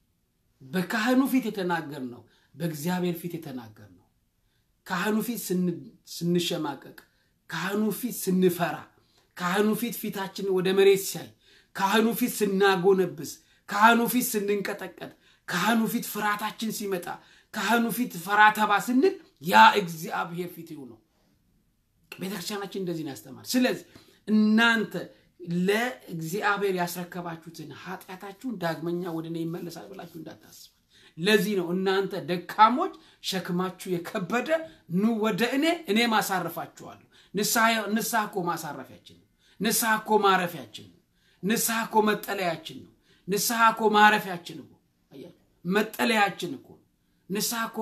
በካህኑ ፊት የተናገር ነው፣ በእግዚአብሔር ፊት የተናገር ነው። ካህኑ ፊት ስንሸማቀቅ፣ ካህኑ ፊት ስንፈራ፣ ካህኑ ፊት ፊታችን ወደ መሬት ሲያይ፣ ካህኑ ፊት ስናጎነብስ፣ ካህኑ ፊት ስንንቀጠቀጥ፣ ካህኑ ፊት ፍርሃታችን ሲመጣ፣ ካህኑ ፊት ፈራተባ ስንል ያ እግዚአብሔር ፊት ነው። ቤተክርስቲያናችን እንደዚህ ነው ያስተማር። ስለዚህ እናንተ ለእግዚአብሔር ያስረከባችሁትን ኃጢአታችሁን ዳግመኛ ወደ እኔ ይመለሳል ብላችሁ እንዳታስቡ። ለዚህ ነው እናንተ ደካሞች ሸክማችሁ የከበደ ኑ ወደ እኔ እኔ ማሳረፋችኋለሁ። ንስሐ እኮ ማሳረፊያችን ነው። ንስሐ እኮ ማረፊያችን ነው። ንስሐ እኮ መጠለያችን ነው። ንስሐ እኮ ማረፊያችን እኮ መጠለያችን እኮ ንስሐ እኮ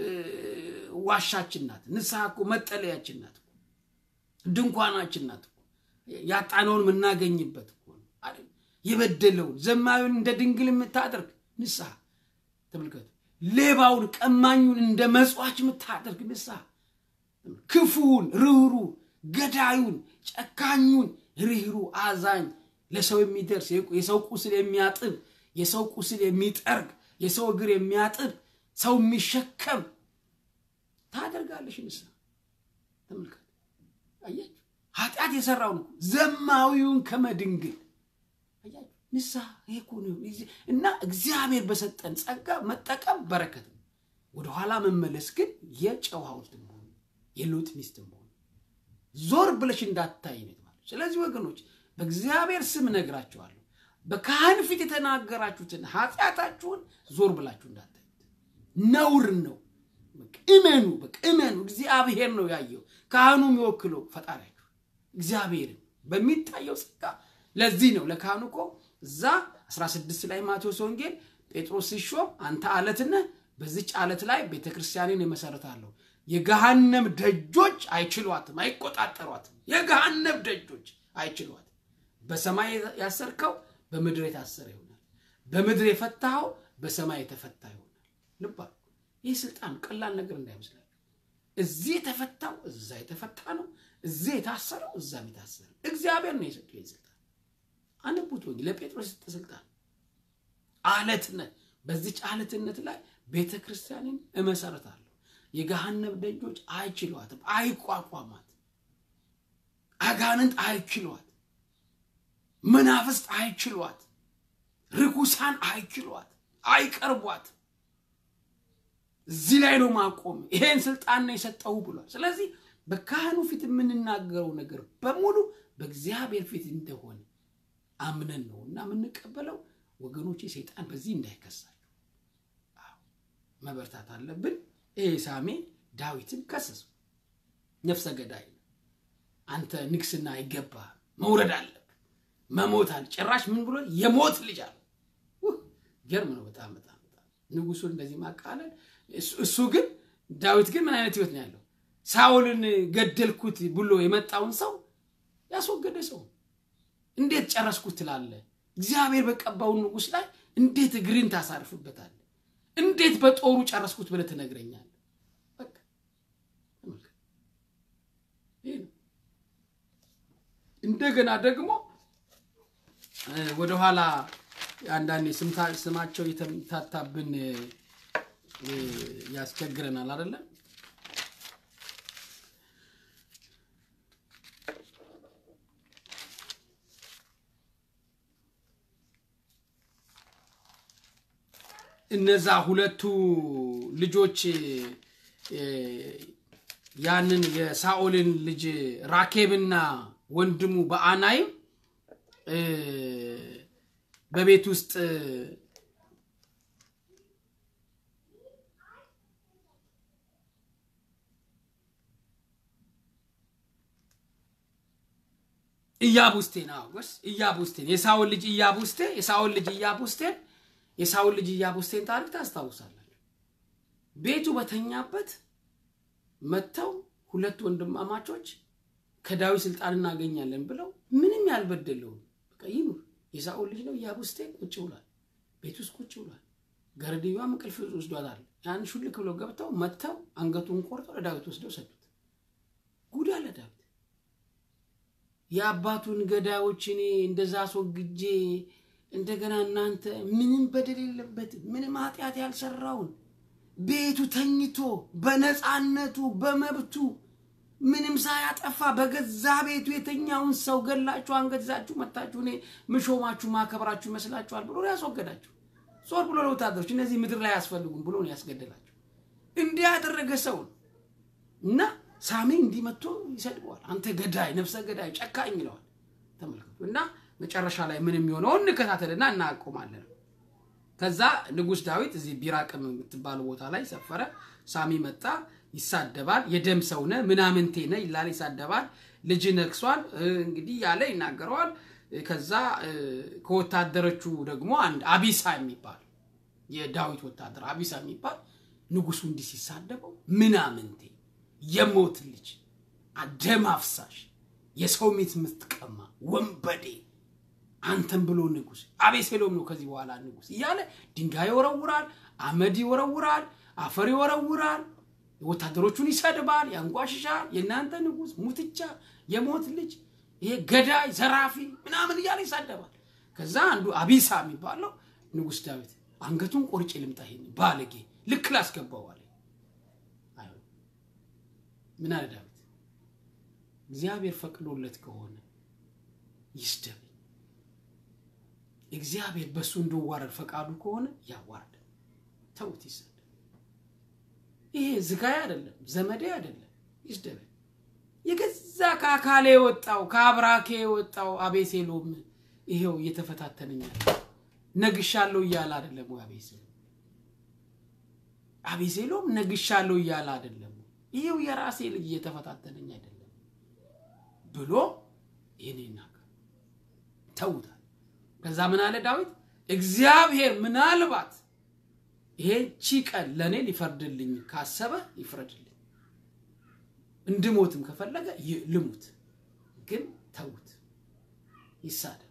ዋሻችን ናት። ንስሐ እኮ መጠለያችን ናት። ድንኳናችን ናት። ያጣነውን የምናገኝበት የበደለውን ዘማዊውን እንደ ድንግል የምታደርግ ንስሐ ተመልከቱ። ሌባውን ቀማኙን እንደ መጽዋች የምታደርግ ንስሐ ክፉውን ርኅሩ ገዳዩን ጨካኙን ርኅሩ አዛኝ ለሰው የሚደርስ የሰው ቁስል የሚያጥብ የሰው ቁስል የሚጠርግ የሰው እግር የሚያጥብ ሰው የሚሸከም ታደርጋለሽ ንስሐ ተመልከት አያችሁ ኃጢአት የሰራውን ዘማዊውን ከመድንግል አያችሁ ንስሐ ይሄ እኮ ነው እና እግዚአብሔር በሰጠን ጸጋ መጠቀም በረከት ነው ወደኋላ መመለስ ግን የጨው ሐውልት መሆኑ የሎጥ ሚስት መሆኑ ዞር ብለሽ እንዳታይ ነው ማለት ስለዚህ ወገኖች በእግዚአብሔር ስም እነግራችኋለሁ በካህን ፊት የተናገራችሁትን ኃጢአታችሁን ዞር ብላችሁ እንዳታዩት ነውር ነው እመኑ በቃ እመኑ እግዚአብሔር ነው ያየው ካህኑ የሚወክለው ፈጣሪያችሁ እግዚአብሔርን በሚታየው ጸጋ ለዚህ ነው ለካህኑ እኮ እዛ 16 ላይ ማቴዎስ ወንጌል ጴጥሮስ ሲሾም አንተ አለት ነህ በዚች አለት ላይ ቤተክርስቲያንን የመሰረታለሁ የገሃነም ደጆች አይችሏትም አይቆጣጠሯትም የገሃነም ደጆች አይችሏትም በሰማይ ያሰርከው በምድር የታሰረ ይሆናል በምድር የፈታኸው በሰማይ የተፈታ ይሆናል ልባ ይህ ስልጣን ቀላል ነገር እንዳይመስላል እዚህ የተፈታው እዛ የተፈታ ነው እዚህ የታሰረው እዛም የታሰረ እግዚአብሔር ነው የሰጠው ይህ ስልጣን አንቡት ወንጌል ለጴጥሮስ የሰጠ ስልጣን አለትነት በዚች አለትነት ላይ ቤተ ክርስቲያንን እመሰረታለሁ የገሃነብ ደጆች አይችሏትም አይቋቋማት አጋንንት አይችሏት መናፍስት አይችሏት ርኩሳን አይችሏት አይቀርቧት እዚህ ላይ ነው ማቆም ይሄን ስልጣን ነው የሰጠው ብሏል ስለዚህ በካህኑ ፊት የምንናገረው ነገር በሙሉ በእግዚአብሔር ፊት እንደሆነ አምነን ነው እና የምንቀበለው ወገኖቼ ሰይጣን በዚህ እንዳይከሳቸው መበርታት አለብን ይሄ ሳሜ ዳዊትን ከሰሰው ነፍሰ ገዳይ አንተ ንግስና አይገባ መውረድ አለብ መሞት አለ ጭራሽ ምን ብሎ የሞት ልጅ አለ ገርም ነው በጣም በጣም በጣም ንጉሱን እንደዚህ ማቃለል እሱ ግን ዳዊት ግን ምን አይነት ህይወት ነው ያለው ሳውልን ገደልኩት ብሎ የመጣውን ሰው ያስወገደ ሰው እንዴት ጨረስኩት ትላለ እግዚአብሔር በቀባውን ንጉስ ላይ እንዴት እግርን ታሳርፍበታል እንዴት በጦሩ ጨረስኩት ብለ ትነግረኛል እንደገና ደግሞ ወደኋላ አንዳንዴ ስማቸው የተምታታብን ያስቸግረናል አይደለም እነዛ ሁለቱ ልጆች ያንን የሳኦልን ልጅ ራኬብና ወንድሙ በአናይም በቤት ውስጥ ኢያቡስቴን አወስ ኢያቡስቴን የሳውል ልጅ ኢያቡስቴ የሳውል ልጅ ኢያቡስቴን የሳውል ልጅ ኢያቡስቴን ታሪክ ታስታውሳላችሁ ቤቱ በተኛበት መጥተው ሁለት ወንድማማቾች ከዳዊት ስልጣን እናገኛለን ብለው ምንም ያልበደለውን በቃ ይኑር የሳኦል ልጅ ነው ኢያቡስቴ ቁጭ ብሏል ቤት ውስጥ ቁጭ ብሏል ገረድያዋም እንቅልፍ ወስዷታል ያን ሹልክ ብለው ገብተው መጥተው አንገቱን ቆርጠው ለዳዊት ወስደው ሰጡት ጉድ አለ ዳዊት የአባቱን ገዳዮች እኔ እንደዛ አስወግጄ እንደገና እናንተ ምንም በደል የለበት ምንም ኃጢአት ያልሰራውን ቤቱ ተኝቶ በነፃነቱ በመብቱ ምንም ሳያጠፋ በገዛ ቤቱ የተኛውን ሰው ገላችሁ አንገዛችሁ መታችሁ እኔ ምሾማችሁ ማከብራችሁ ይመስላችኋል ብሎ ያስወገዳችሁ ዞር ብሎ ለወታደሮች እነዚህ ምድር ላይ ያስፈልጉም ብሎ ያስገደላቸው እንዲህ ያደረገ ሰው እና ሳሜ እንዲህ መጥቶ ይሰድበዋል አንተ ገዳይ ነፍሰ ገዳይ ጨካኝ ይለዋል ተመልከቱ እና መጨረሻ ላይ ምን የሚሆነው እንከታተልና እናቆማለን ከዛ ንጉስ ዳዊት እዚህ ቢራቅም የምትባለው ቦታ ላይ ሰፈረ ሳሚ መጣ ይሳደባል የደም ሰውነ ምናምንቴ ነ ይላል ይሳደባል ልጅ ነግሷል እንግዲህ ያለ ይናገረዋል ከዛ ከወታደሮቹ ደግሞ አንድ አቢሳ የሚባል የዳዊት ወታደር አቢሳ የሚባል ንጉሱ እንዲህ ሲሳደበው ምናምንቴ የሞት ልጅ ደም አፍሳሽ የሰው ሚት የምትቀማ ወንበዴ አንተን ብሎ ንጉስ አቤሴሎም ነው ከዚህ በኋላ ንጉስ እያለ ድንጋይ ይወረውራል አመድ ይወረውራል፣ አፈር ይወረውራል፣ ወታደሮቹን ይሰድባል፣ ያንጓሽሻል። የእናንተ ንጉሥ ሙትቻ፣ የሞት ልጅ፣ ይሄ ገዳይ፣ ዘራፊ ምናምን እያለ ይሳደባል። ከዛ አንዱ አቢሳ የሚባለው ንጉሥ ዳዊት አንገቱን ቆርጬ ልምጣ ይሄን ባለጌ ልክ ላስገባው አለ። አይሆንም። ምን አለ ዳዊት? እግዚአብሔር ፈቅዶለት ከሆነ ይስደብ። እግዚአብሔር በእሱ እንዲዋረድ ፈቃዱ ከሆነ ያዋርድ። ተውት፣ ይሰደብ። ይሄ ዝጋይ አይደለም፣ ዘመዴ አይደለም፣ ይስደብ። የገዛ ከአካሌ የወጣው ከአብራኬ የወጣው አቤሴሎም ይሄው እየተፈታተነኛል ነግሻለሁ እያለ አይደለም ወይ? አቤሴሎም አቤሴሎም ነግሻለሁ እያለ አይደለም ወይ? ይሄው የራሴ ልጅ እየተፈታተነኝ አይደለም ብሎ ይህን ይናገር ተውታል። ከዛ ምን አለ ዳዊት? እግዚአብሔር ምናልባት ይሄቺ ቀን ለእኔ ሊፈርድልኝ ካሰበ ይፍረድልኝ፣ እንድሞትም ከፈለገ ይ- ልሙት፣ ግን ተዉት፣ ይሳደብ፣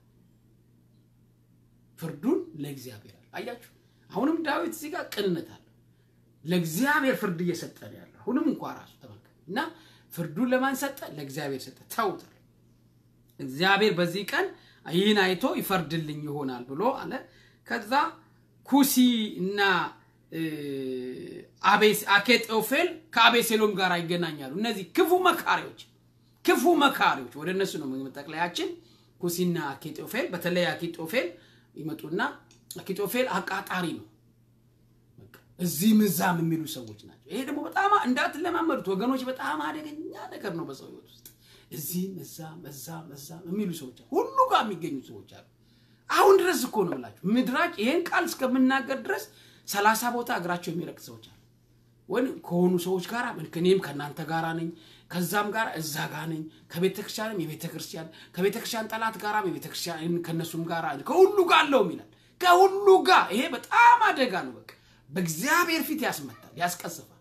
ፍርዱን ለእግዚአብሔር አለ። አያችሁ፣ አሁንም ዳዊት እዚህ ጋር ቅንነት አለው። ለእግዚአብሔር ፍርድ እየሰጠ ነው ያለው። አሁንም እንኳ ራሱ ተመልከት እና ፍርዱን ለማን ሰጠ? ለእግዚአብሔር ሰጠ። ተውታል። እግዚአብሔር በዚህ ቀን ይህን አይቶ ይፈርድልኝ ይሆናል ብሎ አለ። ከዛ ኩሲ እና እ፣ አቤስ- አኬጦፌል ከአቤሴሎም ጋር ይገናኛሉ። እነዚህ ክፉ መካሪዎች ክፉ መካሪዎች ወደ እነሱ ነው መጠቅለያችን። ኩሲና አኬጦፌል በተለይ አኬጦፌል ይመጡና አኬጦፌል አቃጣሪ ነው። በቃ እዚህም እዛም የሚሉ ሰዎች ናቸው። ይሄ ደግሞ በጣም እንዳትለማመዱት ወገኖች፣ በጣም አደገኛ ነገር ነው በሰው ህይወት ውስጥ እዚህም እዛም እዛም እዛም የሚሉ ሰዎች አሉ። ሁሉ ጋር የሚገኙ ሰዎች አሉ። አሁን ድረስ እኮ ነው ብላችሁ ምድራች ይሄን ቃል እስከምናገር ድረስ ሰላሳ ቦታ እግራቸው የሚረቅ ሰዎች አሉ። ወይ ከሆኑ ሰዎች ጋር እኔም ከእናንተ ጋር ነኝ፣ ከዛም ጋር እዛ ጋር ነኝ፣ ከቤተ ክርስቲያንም የቤተ ክርስቲያን ከቤተ ክርስቲያን ጠላት ጋራም የቤተ ክርስቲያን ከእነሱም ጋር ከሁሉ ጋር አለውም ይላል። ከሁሉ ጋር ይሄ በጣም አደጋ ነው። በቃ በእግዚአብሔር ፊት ያስመታል፣ ያስቀስፋል።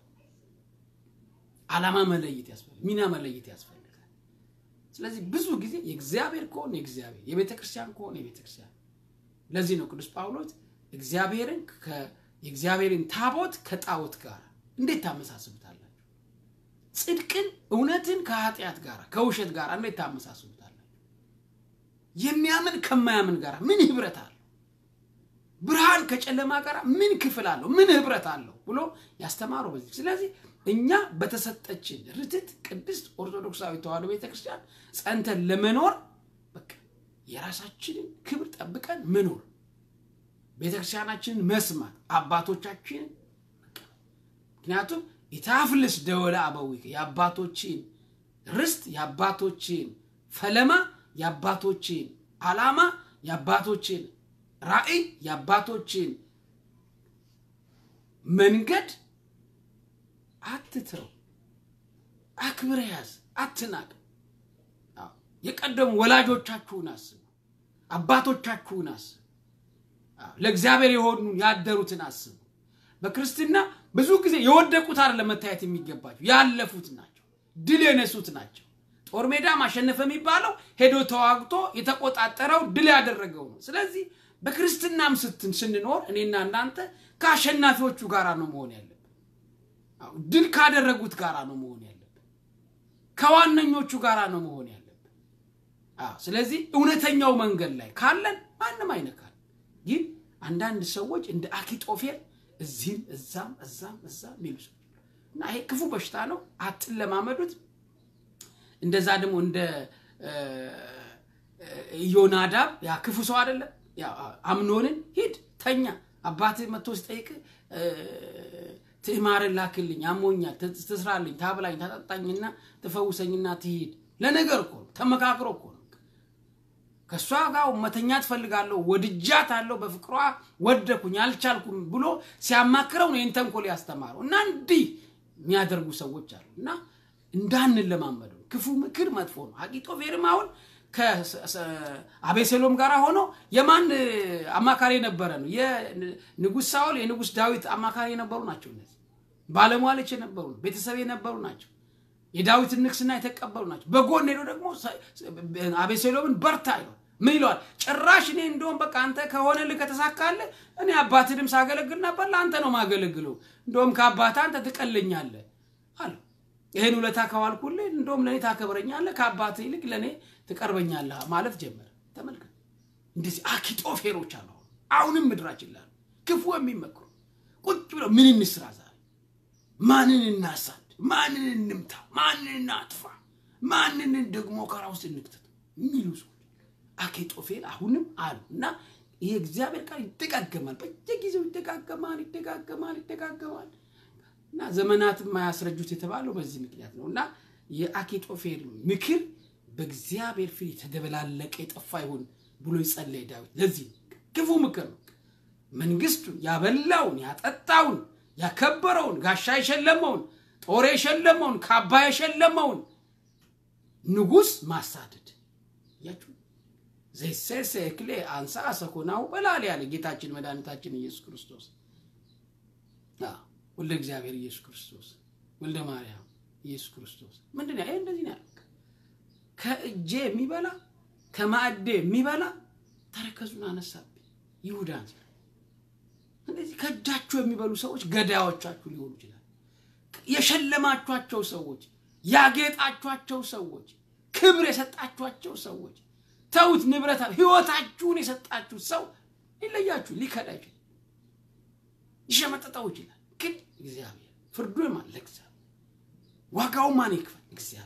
ዓላማ መለየት ያስፈልጋል፣ ሚና መለየት ያስፈልጋል። ስለዚህ ብዙ ጊዜ የእግዚአብሔር ከሆነ የእግዚአብሔር የቤተ ክርስቲያን ከሆነ የቤተ ክርስቲያን ለዚህ ነው ቅዱስ ጳውሎስ እግዚአብሔርን ከ- የእግዚአብሔርን ታቦት ከጣዖት ጋር እንዴት ታመሳስሉታላችሁ? ጽድቅን እውነትን ከኃጢአት ጋር ከውሸት ጋር እንዴት ታመሳስሉታላችሁ? የሚያምን ከማያምን ጋር ምን ህብረት አለው? ብርሃን ከጨለማ ጋር ምን ክፍል አለው? ምን ህብረት አለው ብሎ ያስተማረው በዚህ። ስለዚህ እኛ በተሰጠችን ርትት ቅድስት ኦርቶዶክሳዊ ተዋሕዶ ቤተክርስቲያን ጸንተን ለመኖር በቃ የራሳችንን ክብር ጠብቀን መኖር ቤተክርስቲያናችንን መስማት አባቶቻችንን በቃ ምክንያቱም ኢታፍልስ ደወለ አበዊከ የአባቶችን ርስት የአባቶችን ፈለማ የአባቶችን ዓላማ የአባቶችን ራዕይ የአባቶችን መንገድ አትትረው፣ አክብረ ያዝ፣ አትናቅ። አዎ፣ የቀደሙ ወላጆቻችሁን አስቡ፣ አባቶቻችሁን አስቡ፣ አዎ፣ ለእግዚአብሔር የሆኑ ያደሩትን አስቡ። በክርስትና ብዙ ጊዜ የወደቁት አይደለም መታየት የሚገባቸው ያለፉት ናቸው፣ ድል የነሱት ናቸው። ጦር ሜዳ ማሸነፍ የሚባለው ሄዶ ተዋግቶ የተቆጣጠረው ድል ያደረገው ነው። ስለዚህ በክርስትናም ስትን ስንኖር እኔና እናንተ ከአሸናፊዎቹ ጋራ ነው መሆን ያለብን። አዎ፣ ድል ካደረጉት ጋራ ነው መሆን ያለብን። ከዋነኞቹ ጋራ ነው መሆን ያለብን። አዎ፣ ስለዚህ እውነተኛው መንገድ ላይ ካለን ማንም አይነካል። ግን አንዳንድ ሰዎች እንደ አኪጦፌል እዚህም እዛም እዛም እዛም የሚሉ ሰዎች እና ይሄ ክፉ በሽታ ነው። አትለማመዱት። እንደዛ ደግሞ እንደ እ፣ ኢዮናዳብ ያ ክፉ ሰው አይደለም። ያ አምኖንን ሂድ ተኛ፣ አባትህ መጥቶ ሲጠይቅ ትዕማርን ላክልኝ፣ አሞኛል፣ ት- ትስራልኝ፣ ታብላኝ፣ ታጠጣኝና ትፈውሰኝና ትሂድ። ለነገር እኮ ነው፣ ተመካክሮ እኮ ነው። ከእሷ ጋር መተኛት ፈልጋለሁ፣ ወድጃት አለው፣ በፍቅሯ ወደኩኝ፣ አልቻልኩም ብሎ ሲያማክረው ነው ይህን ተንኮል ያስተማረው። እና እንዲህ የሚያደርጉ ሰዎች አሉ እና እንዳንለማመደው ክፉ ምክር መጥፎ ነው። አኪጦፌልም አሁን ከአቤሴሎም ጋር ሆኖ የማን አማካሪ የነበረ ነው? የንጉሥ ሳኦል የንጉሥ ዳዊት አማካሪ የነበሩ ናቸው። እነዚህ ባለሟሎች የነበሩ ቤተሰብ የነበሩ ናቸው። የዳዊትን ንግስና የተቀበሉ ናቸው። በጎን ሄዶ ደግሞ አቤሴሎምን በርታ ይሏል። ምን ይለዋል? ጭራሽ እኔ እንደውም በቃ አንተ ከሆነልህ ከተሳካልህ እኔ አባትንም ሳገለግል ነበር፣ ለአንተ ነው ማገለግለው። እንደውም ከአባትህ አንተ ትቀለኛለህ አለው። ይህን ውለታ ከዋልኩልህ እንደውም ለእኔ ታከብረኛለህ፣ ከአባትህ ይልቅ ለእኔ ትቀርበኛለህ ማለት ጀመረ። ተመልከት፣ እንደዚህ አኪጦፌሮች አሉ። አሁንም ምድራችን ላሉ ክፉ የሚመክሩ ቁጭ ብለው ምን እንስራ ዛሬ፣ ማንን እናሳድ፣ ማንን እንምታ፣ ማንን እናጥፋ፣ ማንን ደግሞ ከራ ውስጥ እንክተት የሚሉ ሰዎች አኬጦፌል አሁንም አሉ እና ይሄ እግዚአብሔር ቃል ይደጋገማል፣ በየጊዜው ይደጋገማል፣ ይደጋገማል፣ ይደጋገማል እና ዘመናት የማያስረጁት የተባለው በዚህ ምክንያት ነው እና የአኬጦፌል ምክር በእግዚአብሔር ፊት የተደበላለቀ የጠፋ ይሁን ብሎ ይጸለይ ዳዊት። ለዚህ ክፉ ምክር ነው። መንግስቱን ያበላውን ያጠጣውን ያከበረውን ጋሻ የሸለመውን ጦር የሸለመውን ካባ የሸለመውን ንጉሥ ማሳደድ ያችሁ ዘይሴሴ እክሌ አንሳ ሰኮናው በላል ያለ ጌታችን መድኃኒታችን ኢየሱስ ክርስቶስ ወልደ እግዚአብሔር ኢየሱስ ክርስቶስ ወልደ ማርያም ኢየሱስ ክርስቶስ ምንድን ነው? ይሄ እንደዚህ ነው ያለው። ከእጄ የሚበላ ከማዕዴ የሚበላ ተረከዙን አነሳብኝ ይሁዳን ሲል እንደዚህ ከእጃችሁ የሚበሉ ሰዎች ገዳዮቻችሁ ሊሆኑ ይችላል። የሸለማችኋቸው ሰዎች፣ ያጌጣችኋቸው ሰዎች፣ ክብር የሰጣችኋቸው ሰዎች ተውት ንብረት ህይወታችሁን የሰጣችሁ ሰው ሊለያችሁ ሊከዳ ይችላል፣ ሊሸመጠጠው ይችላል። ግን እግዚአብሔር ፍርዱ ማን ለእግዚአብሔር ዋጋው ማን ይክፈል? እግዚአብሔር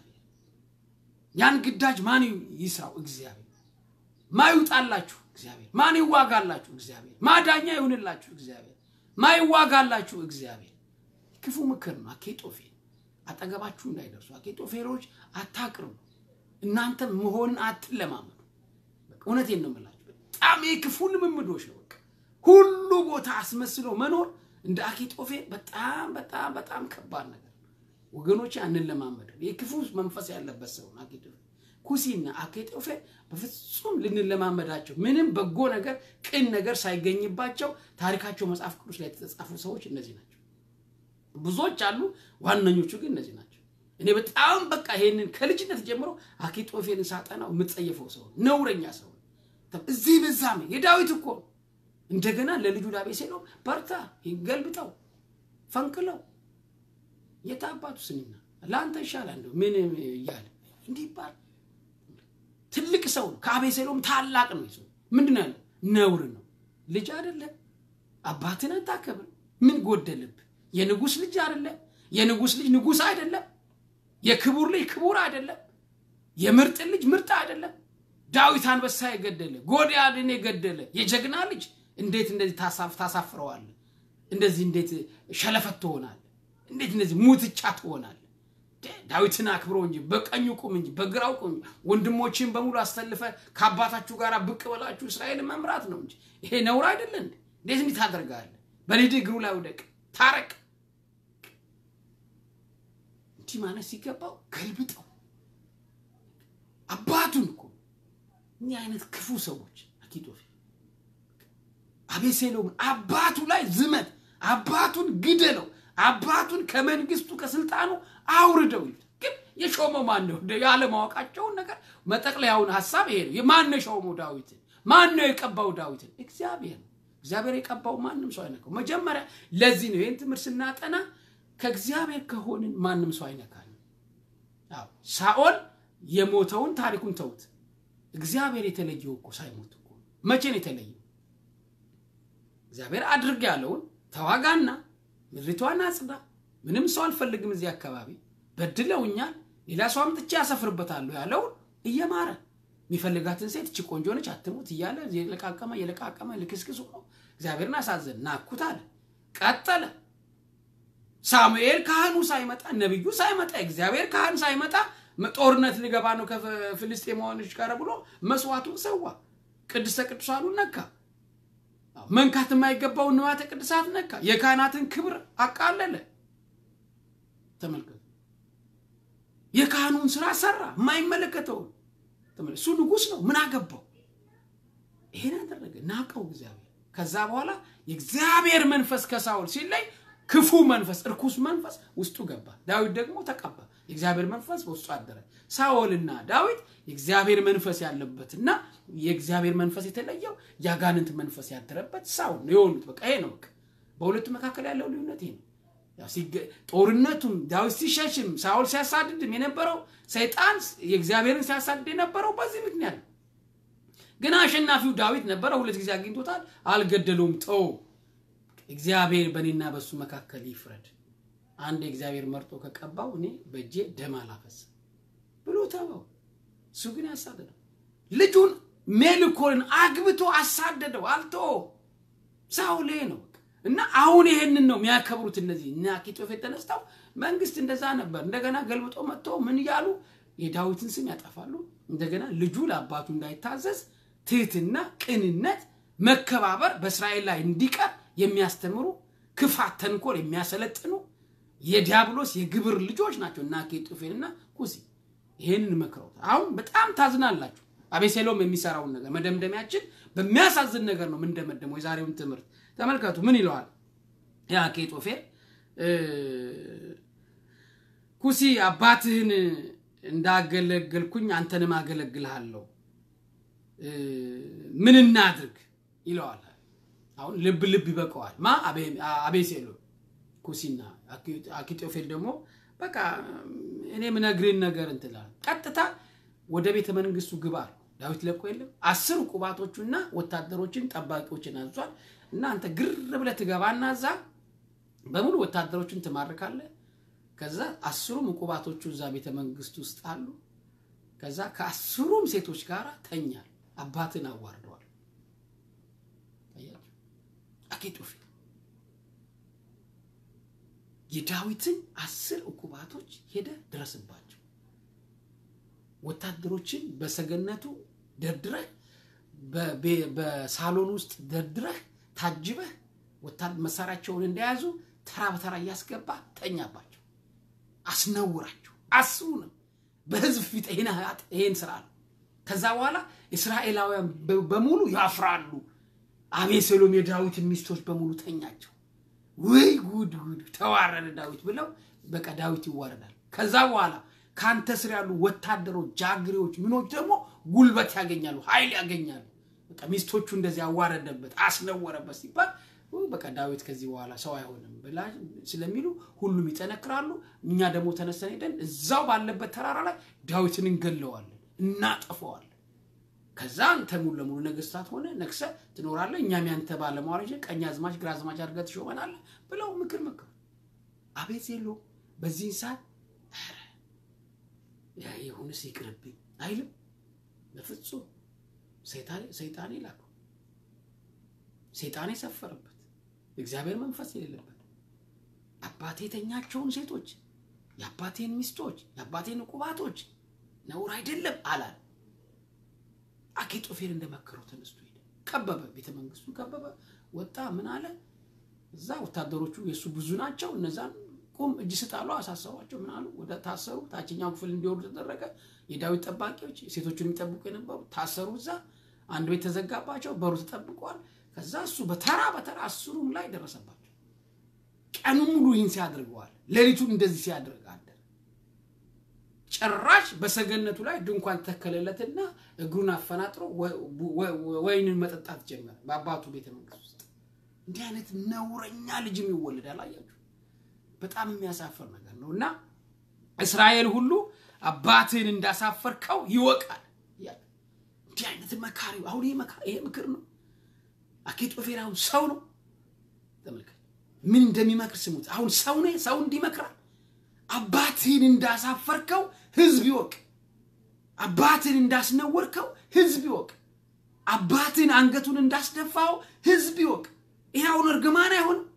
ያን ግዳጅ ማን ይስራው? እግዚአብሔር ማይውጣላችሁ እግዚአብሔር ማን ይዋጋላችሁ? እግዚአብሔር ማዳኛ ይሁንላችሁ እግዚአብሔር ማይዋጋላችሁ እግዚአብሔር። ክፉ ምክር ነው። አኬጦፌል አጠገባችሁ እንዳይደርሱ አኬጦፌሎች አታቅርቡ። እናንተ መሆንን አትለማመዱ። እውነቴን ነው የምላችሁ። በጣም የክፉ ልምምዶች ነው። በቃ ሁሉ ቦታ አስመስሎ መኖር እንደ አኬጦፌል በጣም በጣም በጣም ከባድ ነገር ወገኖች፣ አንለማመድም። የክፉ መንፈስ ያለበት ሰው ነው አኬጦፌል። ኩሲና አኬጦፌል በፍጹም ልንለማመዳቸው ምንም በጎ ነገር ቅን ነገር ሳይገኝባቸው ታሪካቸው መጽሐፍ ቅዱስ ላይ የተጻፉ ሰዎች እነዚህ ናቸው። ብዙዎች አሉ፣ ዋነኞቹ ግን እነዚህ ናቸው። እኔ በጣም በቃ ይሄንን ከልጅነት ጀምሮ አኪጦፌልን ሳጠናው የምጸየፈው ሰው ነውረኛ ሰው እዚህ በዛም የዳዊት እኮ እንደገና ለልጁ ላቤሴሎም በርታ፣ ይገልብጠው፣ ፈንቅለው የታባቱ ስንና ለአንተ ይሻላል እንደው ምን እያለ እንዲህ ይባል ትልቅ ሰው ነው። ከአቤሴሎም ታላቅ ነው። ሰው ምንድን ነው ያለው? ነውር ነው። ልጅ አይደለም። አባትን አታከብር። ምን ጎደልብ? የንጉሥ ልጅ አይደለም። የንጉሥ ልጅ ንጉሥ አይደለም። የክቡር ልጅ ክቡር አይደለም። የምርጥ ልጅ ምርጥ አይደለም። ዳዊት አንበሳ የገደለ ጎልያድን የገደለ የጀግና ልጅ እንዴት እንደዚህ ታሳፍረዋለህ? እንደዚህ እንዴት ሸለፈት ትሆናለህ? እንዴት እንደዚህ ሙትቻ ትሆናለህ? ዳዊትን አክብሮ እንጂ በቀኙ ቁም እንጂ በግራው ቁም። ወንድሞችን በሙሉ አስተልፈ ከአባታችሁ ጋር ብቅ በላችሁ እስራኤልን መምራት ነው እንጂ ይሄ ነውር አይደለ እንዴ? እንዴት እንዲህ ታደርጋለህ? በልጅ እግሩ ላይ ውደቅ፣ ታረቅ። እንዲህ ማለት ሲገባው ገልብጠው አባቱን እኮ እኒህ አይነት ክፉ ሰዎች አኪጦፌል አቤሴሎም አባቱ ላይ ዝመት፣ አባቱን ግደለው፣ አባቱን ከመንግስቱ ከስልጣኑ አውርደው ይሉት። ግን የሾመው ማን ነው? ያለማወቃቸውን ነገር መጠቅለያውን ሀሳብ ይሄ ነው። ማን ነው የሾመው ዳዊትን? ማን ነው የቀባው ዳዊትን? እግዚአብሔር ነው። እግዚአብሔር የቀባው ማንም ሰው አይነካው። መጀመሪያ ለዚህ ነው ይህን ትምህርት ስናጠና ከእግዚአብሔር ከሆንን ማንም ሰው አይነካል። ሳኦል የሞተውን ታሪኩን ተውት። እግዚአብሔር የተለየው እኮ ሳይሞት እኮ መቼ ነው የተለየው? እግዚአብሔር አድርግ ያለውን ተዋጋና ምድሪቷን አጽዳ፣ ምንም ሰው አልፈልግም እዚህ አካባቢ በድለውኛል፣ ሌላ ሰው አምጥቼ ያሰፍርበታለሁ ያለውን እየማረ የሚፈልጋትን ሴት እቺ ቆንጆ ነች አትሙት እያለ የለቃቀመ የለቃቀመ ልክስክስ ሆኖ እግዚአብሔርን አሳዘን ናኩት አለ። ቀጠለ። ሳሙኤል ካህኑ ሳይመጣ ነቢዩ ሳይመጣ እግዚአብሔር ካህን ሳይመጣ ጦርነት ሊገባ ነው ከፍልስጤማውያኖች ጋር ብሎ መስዋዕቱን ሰዋ። ቅድስተ ቅዱሳኑን ነካ። መንካት የማይገባውን ንዋያተ ቅድሳት ነካ። የካህናትን ክብር አቃለለ። ተመልከቱ። የካህኑን ስራ ሰራ፣ የማይመለከተውን እሱ ንጉሥ ነው። ምን አገባው? ይሄን አደረገ። ናቀው እግዚአብሔር። ከዛ በኋላ የእግዚአብሔር መንፈስ ከሳውል ሲለይ ክፉ መንፈስ፣ እርኩስ መንፈስ ውስጡ ገባ። ዳዊት ደግሞ ተቀባ። የእግዚአብሔር መንፈስ በውስጡ አደረ። ሳኦልና ዳዊት የእግዚአብሔር መንፈስ ያለበትና የእግዚአብሔር መንፈስ የተለየው የአጋንንት መንፈስ ያደረበት ሳኦል ነው የሆኑት። በቃ ይሄ ነው በቃ በሁለቱ መካከል ያለው ልዩነት ይሄ ነው። ያው ሲገ- ጦርነቱም ዳዊት ሲሸሽም ሳኦል ሲያሳድድም የነበረው ሰይጣን የእግዚአብሔርን ሲያሳድድ የነበረው በዚህ ምክንያት ነው። ግን አሸናፊው ዳዊት ነበረ። ሁለት ጊዜ አግኝቶታል፣ አልገደለውም። ተው እግዚአብሔር በእኔና በእሱ መካከል ይፍረድ። አንድ እግዚአብሔር መርጦ ከቀባው እኔ በእጄ ደም አላፈስም ብሎ ተወው። እሱ ግን ያሳደደው ልጁን ሜልኮልን አግብቶ አሳደደው፣ አልተወው። ሳውል ይሄ ነው በቃ። እና አሁን ይሄንን ነው የሚያከብሩት እነዚህ እና አኪጦፌል ተነስተው መንግስት እንደዛ ነበር። እንደገና ገልብጦ መጥቶ ምን እያሉ የዳዊትን ስም ያጠፋሉ። እንደገና ልጁ ለአባቱ እንዳይታዘዝ ትህትና፣ ቅንነት፣ መከባበር በእስራኤል ላይ እንዲቀር የሚያስተምሩ ክፋት፣ ተንኮል የሚያሰለጥኑ የዲያብሎስ የግብር ልጆች ናቸው እና አኪጦፌልና ኩሲ ይህንን መክረውት አሁን በጣም ታዝናላችሁ። አቤሴሎም የሚሰራውን ነገር መደምደሚያችን በሚያሳዝን ነገር ነው የምንደመደመው። የዛሬውን ትምህርት ተመልከቱ። ምን ይለዋል ያ አኪጦፌል እ፣ ኩሲ አባትህን እንዳገለገልኩኝ አንተንም አገለግልሃለሁ እ፣ ምን እናድርግ ይለዋል። አሁን ልብ ልብ ይበቀዋል። ማ አቤ- አቤሴሎም ኩሲና አኪ- አኪጦፌል ደግሞ በቃ እኔ ምነግርህን ነገር እንትላል ቀጥታ ወደ ቤተ መንግስቱ ግባ አለው። ዳዊት ለቆ የለም አስር ቁባቶቹና ወታደሮችን ጠባቂዎችን አዟል። እና አንተ ግር ብለህ ትገባና እዛ በሙሉ ወታደሮችን ትማርካለህ። ከዛ አስሩም ቁባቶቹ እዛ ቤተ መንግስት ውስጥ አሉ። ከዛ ከአስሩም ሴቶች ጋር ተኛል። አባትን አዋርደዋል። አያችሁ? አኪጦፌል የዳዊትን አስር ዕቁባቶች ሄደ ድረስባቸው። ወታደሮችን በሰገነቱ ደርድረህ በቤ- በሳሎን ውስጥ ደርድረህ ታጅበህ ወታደ- መሳሪያቸውን እንደያዙ ተራ በተራ እያስገባ ተኛባቸው፣ አስነውራቸው። አስሩንም በህዝብ ፊት ይህን ኃጢአት- ይህን ስራ ነው። ከዛ በኋላ እስራኤላውያን በ- በሙሉ ያፍራሉ። አቤሴሎም የዳዊትን ሚስቶች በሙሉ ተኛቸው። ወይ ጉድ ጉድ ተዋረደ ዳዊት ብለው በቃ ዳዊት ይዋረዳል። ከዛ በኋላ ከአንተ ስር ያሉ ወታደሮች፣ ጃግሬዎች፣ ምኖች ደግሞ ጉልበት ያገኛሉ፣ ኃይል ያገኛሉ። በቃ ሚስቶቹ እንደዚህ ያዋረደበት አስነወረበት ሲባል ው በቃ ዳዊት ከዚህ በኋላ ሰው አይሆንም ብላ ስለሚሉ ሁሉም ይጠነክራሉ። እኛ ደግሞ ተነስተን ሄደን እዛው ባለበት ተራራ ላይ ዳዊትን እንገለዋለን፣ እናጠፈዋለን። ከዛ አንተ ሙሉ ለሙሉ ነገስታት ሆነ ነግሰ ትኖራለህ፣ እኛም ያንተ ባለሟሎች ቀኝ አዝማች ግራ አዝማች አድርገህ ትሾመናለህ ብለው ምክር መከሩ። አቤሴሎም በዚህን ሰዓት ኧረ ያ ይሁንስ ይቅርብኝ አይልም። በፍጹም ሰይጣኔ ሰይጣኔ ላከው። ሰይጣኔ ሰፈረበት፣ እግዚአብሔር መንፈስ የሌለበት አባቴ የተኛቸውን ሴቶች የአባቴን ሚስቶች የአባቴን ቁባቶች ነውር አይደለም አላል። አኪጦፌል እንደመከረው ተነስቶ ሄደ። ከበበ፣ ቤተ መንግስቱን ከበበ፣ ወጣ። ምን አለ? እዛ ወታደሮቹ የእሱ ብዙ ናቸው። እነዛን ቁም እጅ ስጣሉ፣ አሳሰቧቸው። ምን አሉ? ወደ ታሰሩ፣ ታችኛው ክፍል እንዲወርዱ ተደረገ። የዳዊት ጠባቂዎች ሴቶቹን የሚጠብቁ የነበሩ ታሰሩ። እዛ አንድ ቤት ተዘጋባቸው፣ በሩ ተጠብቋል። ከዛ እሱ በተራ በተራ አስሩም ላይ ደረሰባቸው። ቀኑ ሙሉ ይህን ሲያደርገዋል። ሌሊቱን እንደዚህ ሲያደርግ አደረ። ጭራሽ በሰገነቱ ላይ ድንኳን ተከለለትና እግሩን አፈናጥሮ ወይንን መጠጣት ጀመረ። በአባቱ ቤተ መንግስት ውስጥ እንዲህ አይነት ነውረኛ ልጅም ይወለዳል። አያችሁ፣ በጣም የሚያሳፍር ነገር ነው። እና እስራኤል ሁሉ አባትህን እንዳሳፈርከው ይወቃል። እንዲህ አይነት መካሪ አሁን ይሄ ምክር ነው። አኪጦፌል አሁን ሰው ነው። ተመልከት ምን እንደሚመክር ስሙት። አሁን ሰው ነ ሰው እንዲመክራል አባትህን እንዳሳፈርከው ህዝብ ይወቅ። አባትህን እንዳስነወርከው ህዝብ ይወቅ። አባትህን አንገቱን እንዳስደፋው ህዝብ ይወቅ። ይህ አሁን እርግማን አይሆንም?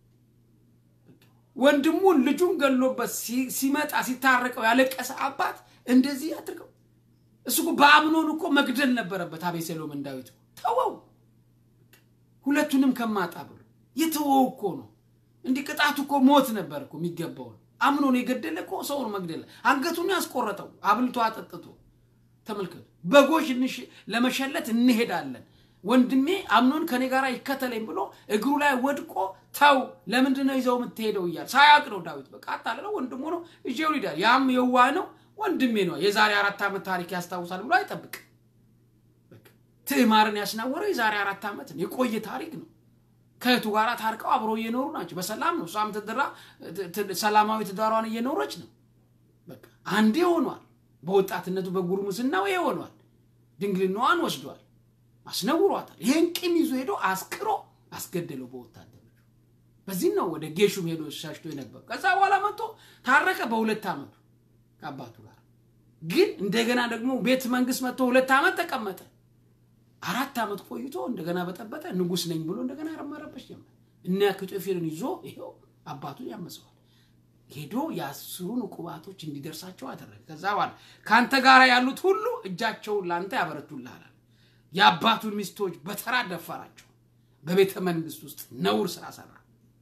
ወንድሙን ልጁን ገሎበት ሲመጣ ሲታረቀው ያለቀሰ አባት እንደዚህ አድርገው። እሱ እኮ በአምኖን እኮ መግደል ነበረበት አቤሴሎምን ዳዊት ተወው፣ ሁለቱንም ከማጣ ብሎ የተወው እኮ ነው። እንዲህ ቅጣቱ እኮ ሞት ነበር እኮ የሚገባው ነው። አምኖን የገደለ እኮ ሰውን መግደል አንገቱን ያስቆረጠው አብልቶ አጠጥቶ። ተመልከቱ፣ በጎች ለመሸለት እንሄዳለን፣ ወንድሜ አምኖን ከኔ ጋር ይከተለኝ ብሎ እግሩ ላይ ወድቆ ተው፣ ለምንድን ነው ይዘው የምትሄደው እያለ ሳያውቅ ነው ዳዊት። በቃ አታለለው፣ ወንድሙ ነው እጄው ሊዳል። ያም የዋህ ነው፣ ወንድሜ ነው፣ የዛሬ አራት ዓመት ታሪክ ያስታውሳል ብሎ አይጠብቅም። ትዕማርን ያስናወረው የዛሬ አራት ዓመት ነው፣ የቆየ ታሪክ ነው። ከእህቱ ጋር ታርቀው አብረው እየኖሩ ናቸው። በሰላም ነው። እሷም ትድራ ሰላማዊ ትዳሯን እየኖረች ነው። በቃ አንዴ ሆኗል። በወጣትነቱ በጉርምስናው ይሄ ሆኗል። ድንግልናዋን ወስዷል፣ አስነውሯታል። ይህን ቂም ይዞ ሄዶ አስክሮ አስገደለው በወታደሮች። በዚህም ነው ወደ ጌሹም ሄዶ ሻሽቶ የነበረው። ከዛ በኋላ መጥቶ ታረቀ በሁለት ዓመቱ ከአባቱ ጋር። ግን እንደገና ደግሞ ቤተ መንግስት መጥቶ ሁለት ዓመት ተቀመጠ። አራት ዓመት ቆይቶ እንደገና በጠበጠ ንጉስ ነኝ ብሎ እንደገና ረመረበች ጀመር። እነ አኪጦፌልን ይዞ ይኸው አባቱን ያመፀዋል። ሄዶ የአስሩን ዕቁባቶች እንዲደርሳቸው አደረገ። ከዛ በኋላ ከአንተ ጋር ያሉት ሁሉ እጃቸውን ለአንተ ያበረቱልሃል። የአባቱን ሚስቶች በተራ ደፈራቸው። በቤተ መንግስት ውስጥ ነውር ስራ ሰራ።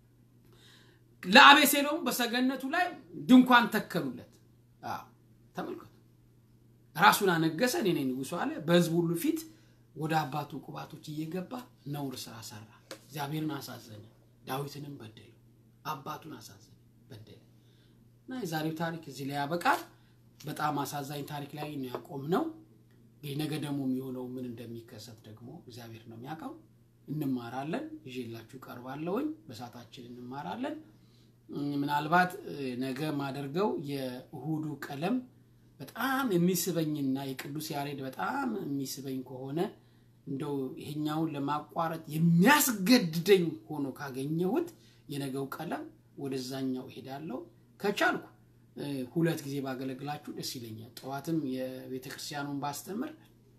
ለአቤሴሎም በሰገነቱ ላይ ድንኳን ተከሉለት። ተመልከቱ፣ ራሱን አነገሰ። እኔ ነኝ ንጉሱ አለ። በህዝብ ሁሉ ፊት ወደ አባቱ ቁባቶች እየገባ ነውር ስራ ሰራ። እግዚአብሔርን አሳዘነ፣ ዳዊትንም በደለ፣ አባቱን አሳዘነ፣ በደለ እና የዛሬው ታሪክ እዚህ ላይ ያበቃል። በጣም አሳዛኝ ታሪክ ላይ ነው ያቆምነው። ነገ ደግሞ የሚሆነው ምን እንደሚከሰት ደግሞ እግዚአብሔር ነው የሚያውቀው። እንማራለን፣ ይዤላችሁ ቀርባለሁኝ። በሳታችን እንማራለን። ምናልባት ነገ ማደርገው የእሁዱ ቀለም በጣም የሚስበኝና የቅዱስ ያሬድ በጣም የሚስበኝ ከሆነ እንደው ይሄኛውን ለማቋረጥ የሚያስገድደኝ ሆኖ ካገኘሁት የነገው ቀለም ወደዛኛው እሄዳለሁ። ከቻልኩ ሁለት ጊዜ ባገለግላችሁ ደስ ይለኛል። ጠዋትም የቤተ ክርስቲያኑን ባስተምር፣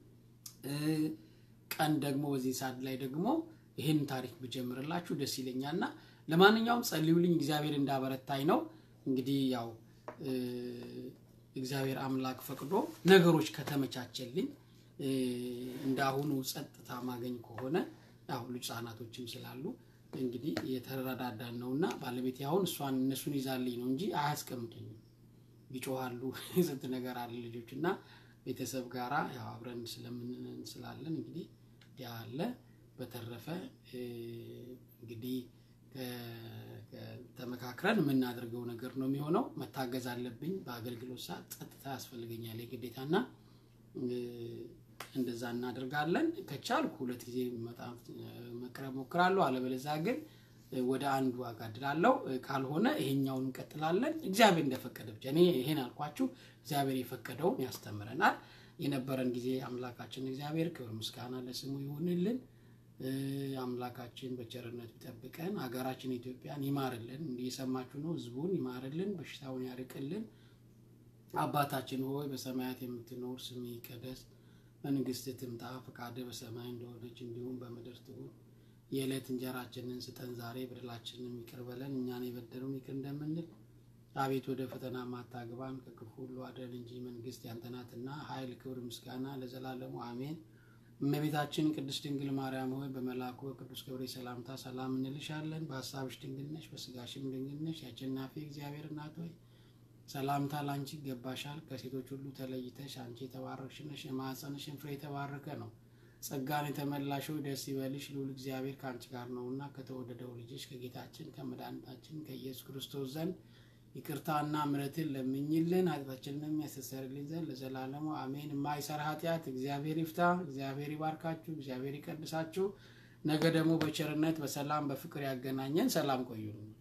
ቀን ደግሞ በዚህ ሰዓት ላይ ደግሞ ይህን ታሪክ ብጀምርላችሁ ደስ ይለኛል እና ለማንኛውም ጸልዩልኝ፣ እግዚአብሔር እንዳበረታኝ ነው። እንግዲህ ያው እግዚአብሔር አምላክ ፈቅዶ ነገሮች ከተመቻቸልኝ እንደ አሁኑ ጸጥታ ማገኝ ከሆነ ያው ልጅ ህጻናቶችም ስላሉ እንግዲህ የተረዳዳን ነውና ባለቤቴ አሁን እሷን እነሱን ይዛልኝ ነው እንጂ አያስቀምጠኝም። ይጮሃሉ፣ ስንት ነገር አለ ልጆች እና ቤተሰብ ጋራ ያው አብረን ስለምን ስላለን እንግዲህ ያ አለ። በተረፈ እንግዲህ ተመካክረን የምናደርገው ነገር ነው የሚሆነው። መታገዝ አለብኝ። በአገልግሎት ሰዓት ጸጥታ ያስፈልገኛል የግዴታና እንደዛ እናደርጋለን። ከቻልኩ ሁለት ጊዜ መቅረብ ሞክራለሁ። አለበለዚያ ግን ወደ አንዱ አጋድላለሁ። ካልሆነ ይሄኛውን እንቀጥላለን። እግዚአብሔር እንደፈቀደ ብቻ እኔ ይሄን አልኳችሁ። እግዚአብሔር የፈቀደውን ያስተምረናል። የነበረን ጊዜ አምላካችን እግዚአብሔር ክብር ምስጋና ለስሙ ይሁንልን። አምላካችን በቸርነት ቢጠብቀን ሀገራችን ኢትዮጵያን ይማርልን። እየሰማችሁ ነው። ህዝቡን ይማርልን፣ በሽታውን ያርቅልን። አባታችን ሆይ በሰማያት የምትኖር ስምህ ይቀደስ፣ መንግስትህ ትምጣ፣ ፈቃድህ በሰማይ እንደሆነች እንዲሁም በምድር ትሁን። የዕለት እንጀራችንን ስጠን ዛሬ፣ በደላችንን ይቅር በለን እኛን የበደሉን ይቅር እንደምንል። አቤት ወደ ፈተና ማታግባን ከክፉ ሁሉ አድነን እንጂ መንግስት ያንተ ናትና፣ ኃይል፣ ክብር፣ ምስጋና ለዘላለሙ አሜን። እመቤታችን ቅድስት ድንግል ማርያም ሆይ በመልአኩ በቅዱስ ገብርኤል ሰላምታ ሰላም እንልሻለን። በሀሳብሽ ድንግል ነሽ፣ በስጋሽም ድንግል ነሽ። የአሸናፊ እግዚአብሔር እናት ሆይ ሰላምታ ላንቺ ይገባሻል። ከሴቶች ሁሉ ተለይተሽ አንቺ የተባረክሽ ነሽ፣ የማኅፀንሽን ፍሬ የተባረከ ነው። ጸጋን የተመላሽ ሆይ ደስ ይበልሽ፣ ልዑል እግዚአብሔር ከአንቺ ጋር ነውና ከተወደደው ልጅሽ ከጌታችን ከመድኃኒታችን ከኢየሱስ ክርስቶስ ዘንድ ይቅርታና ምሕረትን ለምኝልን ኃጢአታችንንም ያስተሰርይልን ዘንድ ለዘላለሙ አሜን። የማይሰራ ኃጢአት እግዚአብሔር ይፍታ። እግዚአብሔር ይባርካችሁ። እግዚአብሔር ይቀድሳችሁ። ነገ ደግሞ በቸርነት በሰላም በፍቅር ያገናኘን። ሰላም ቆዩልን።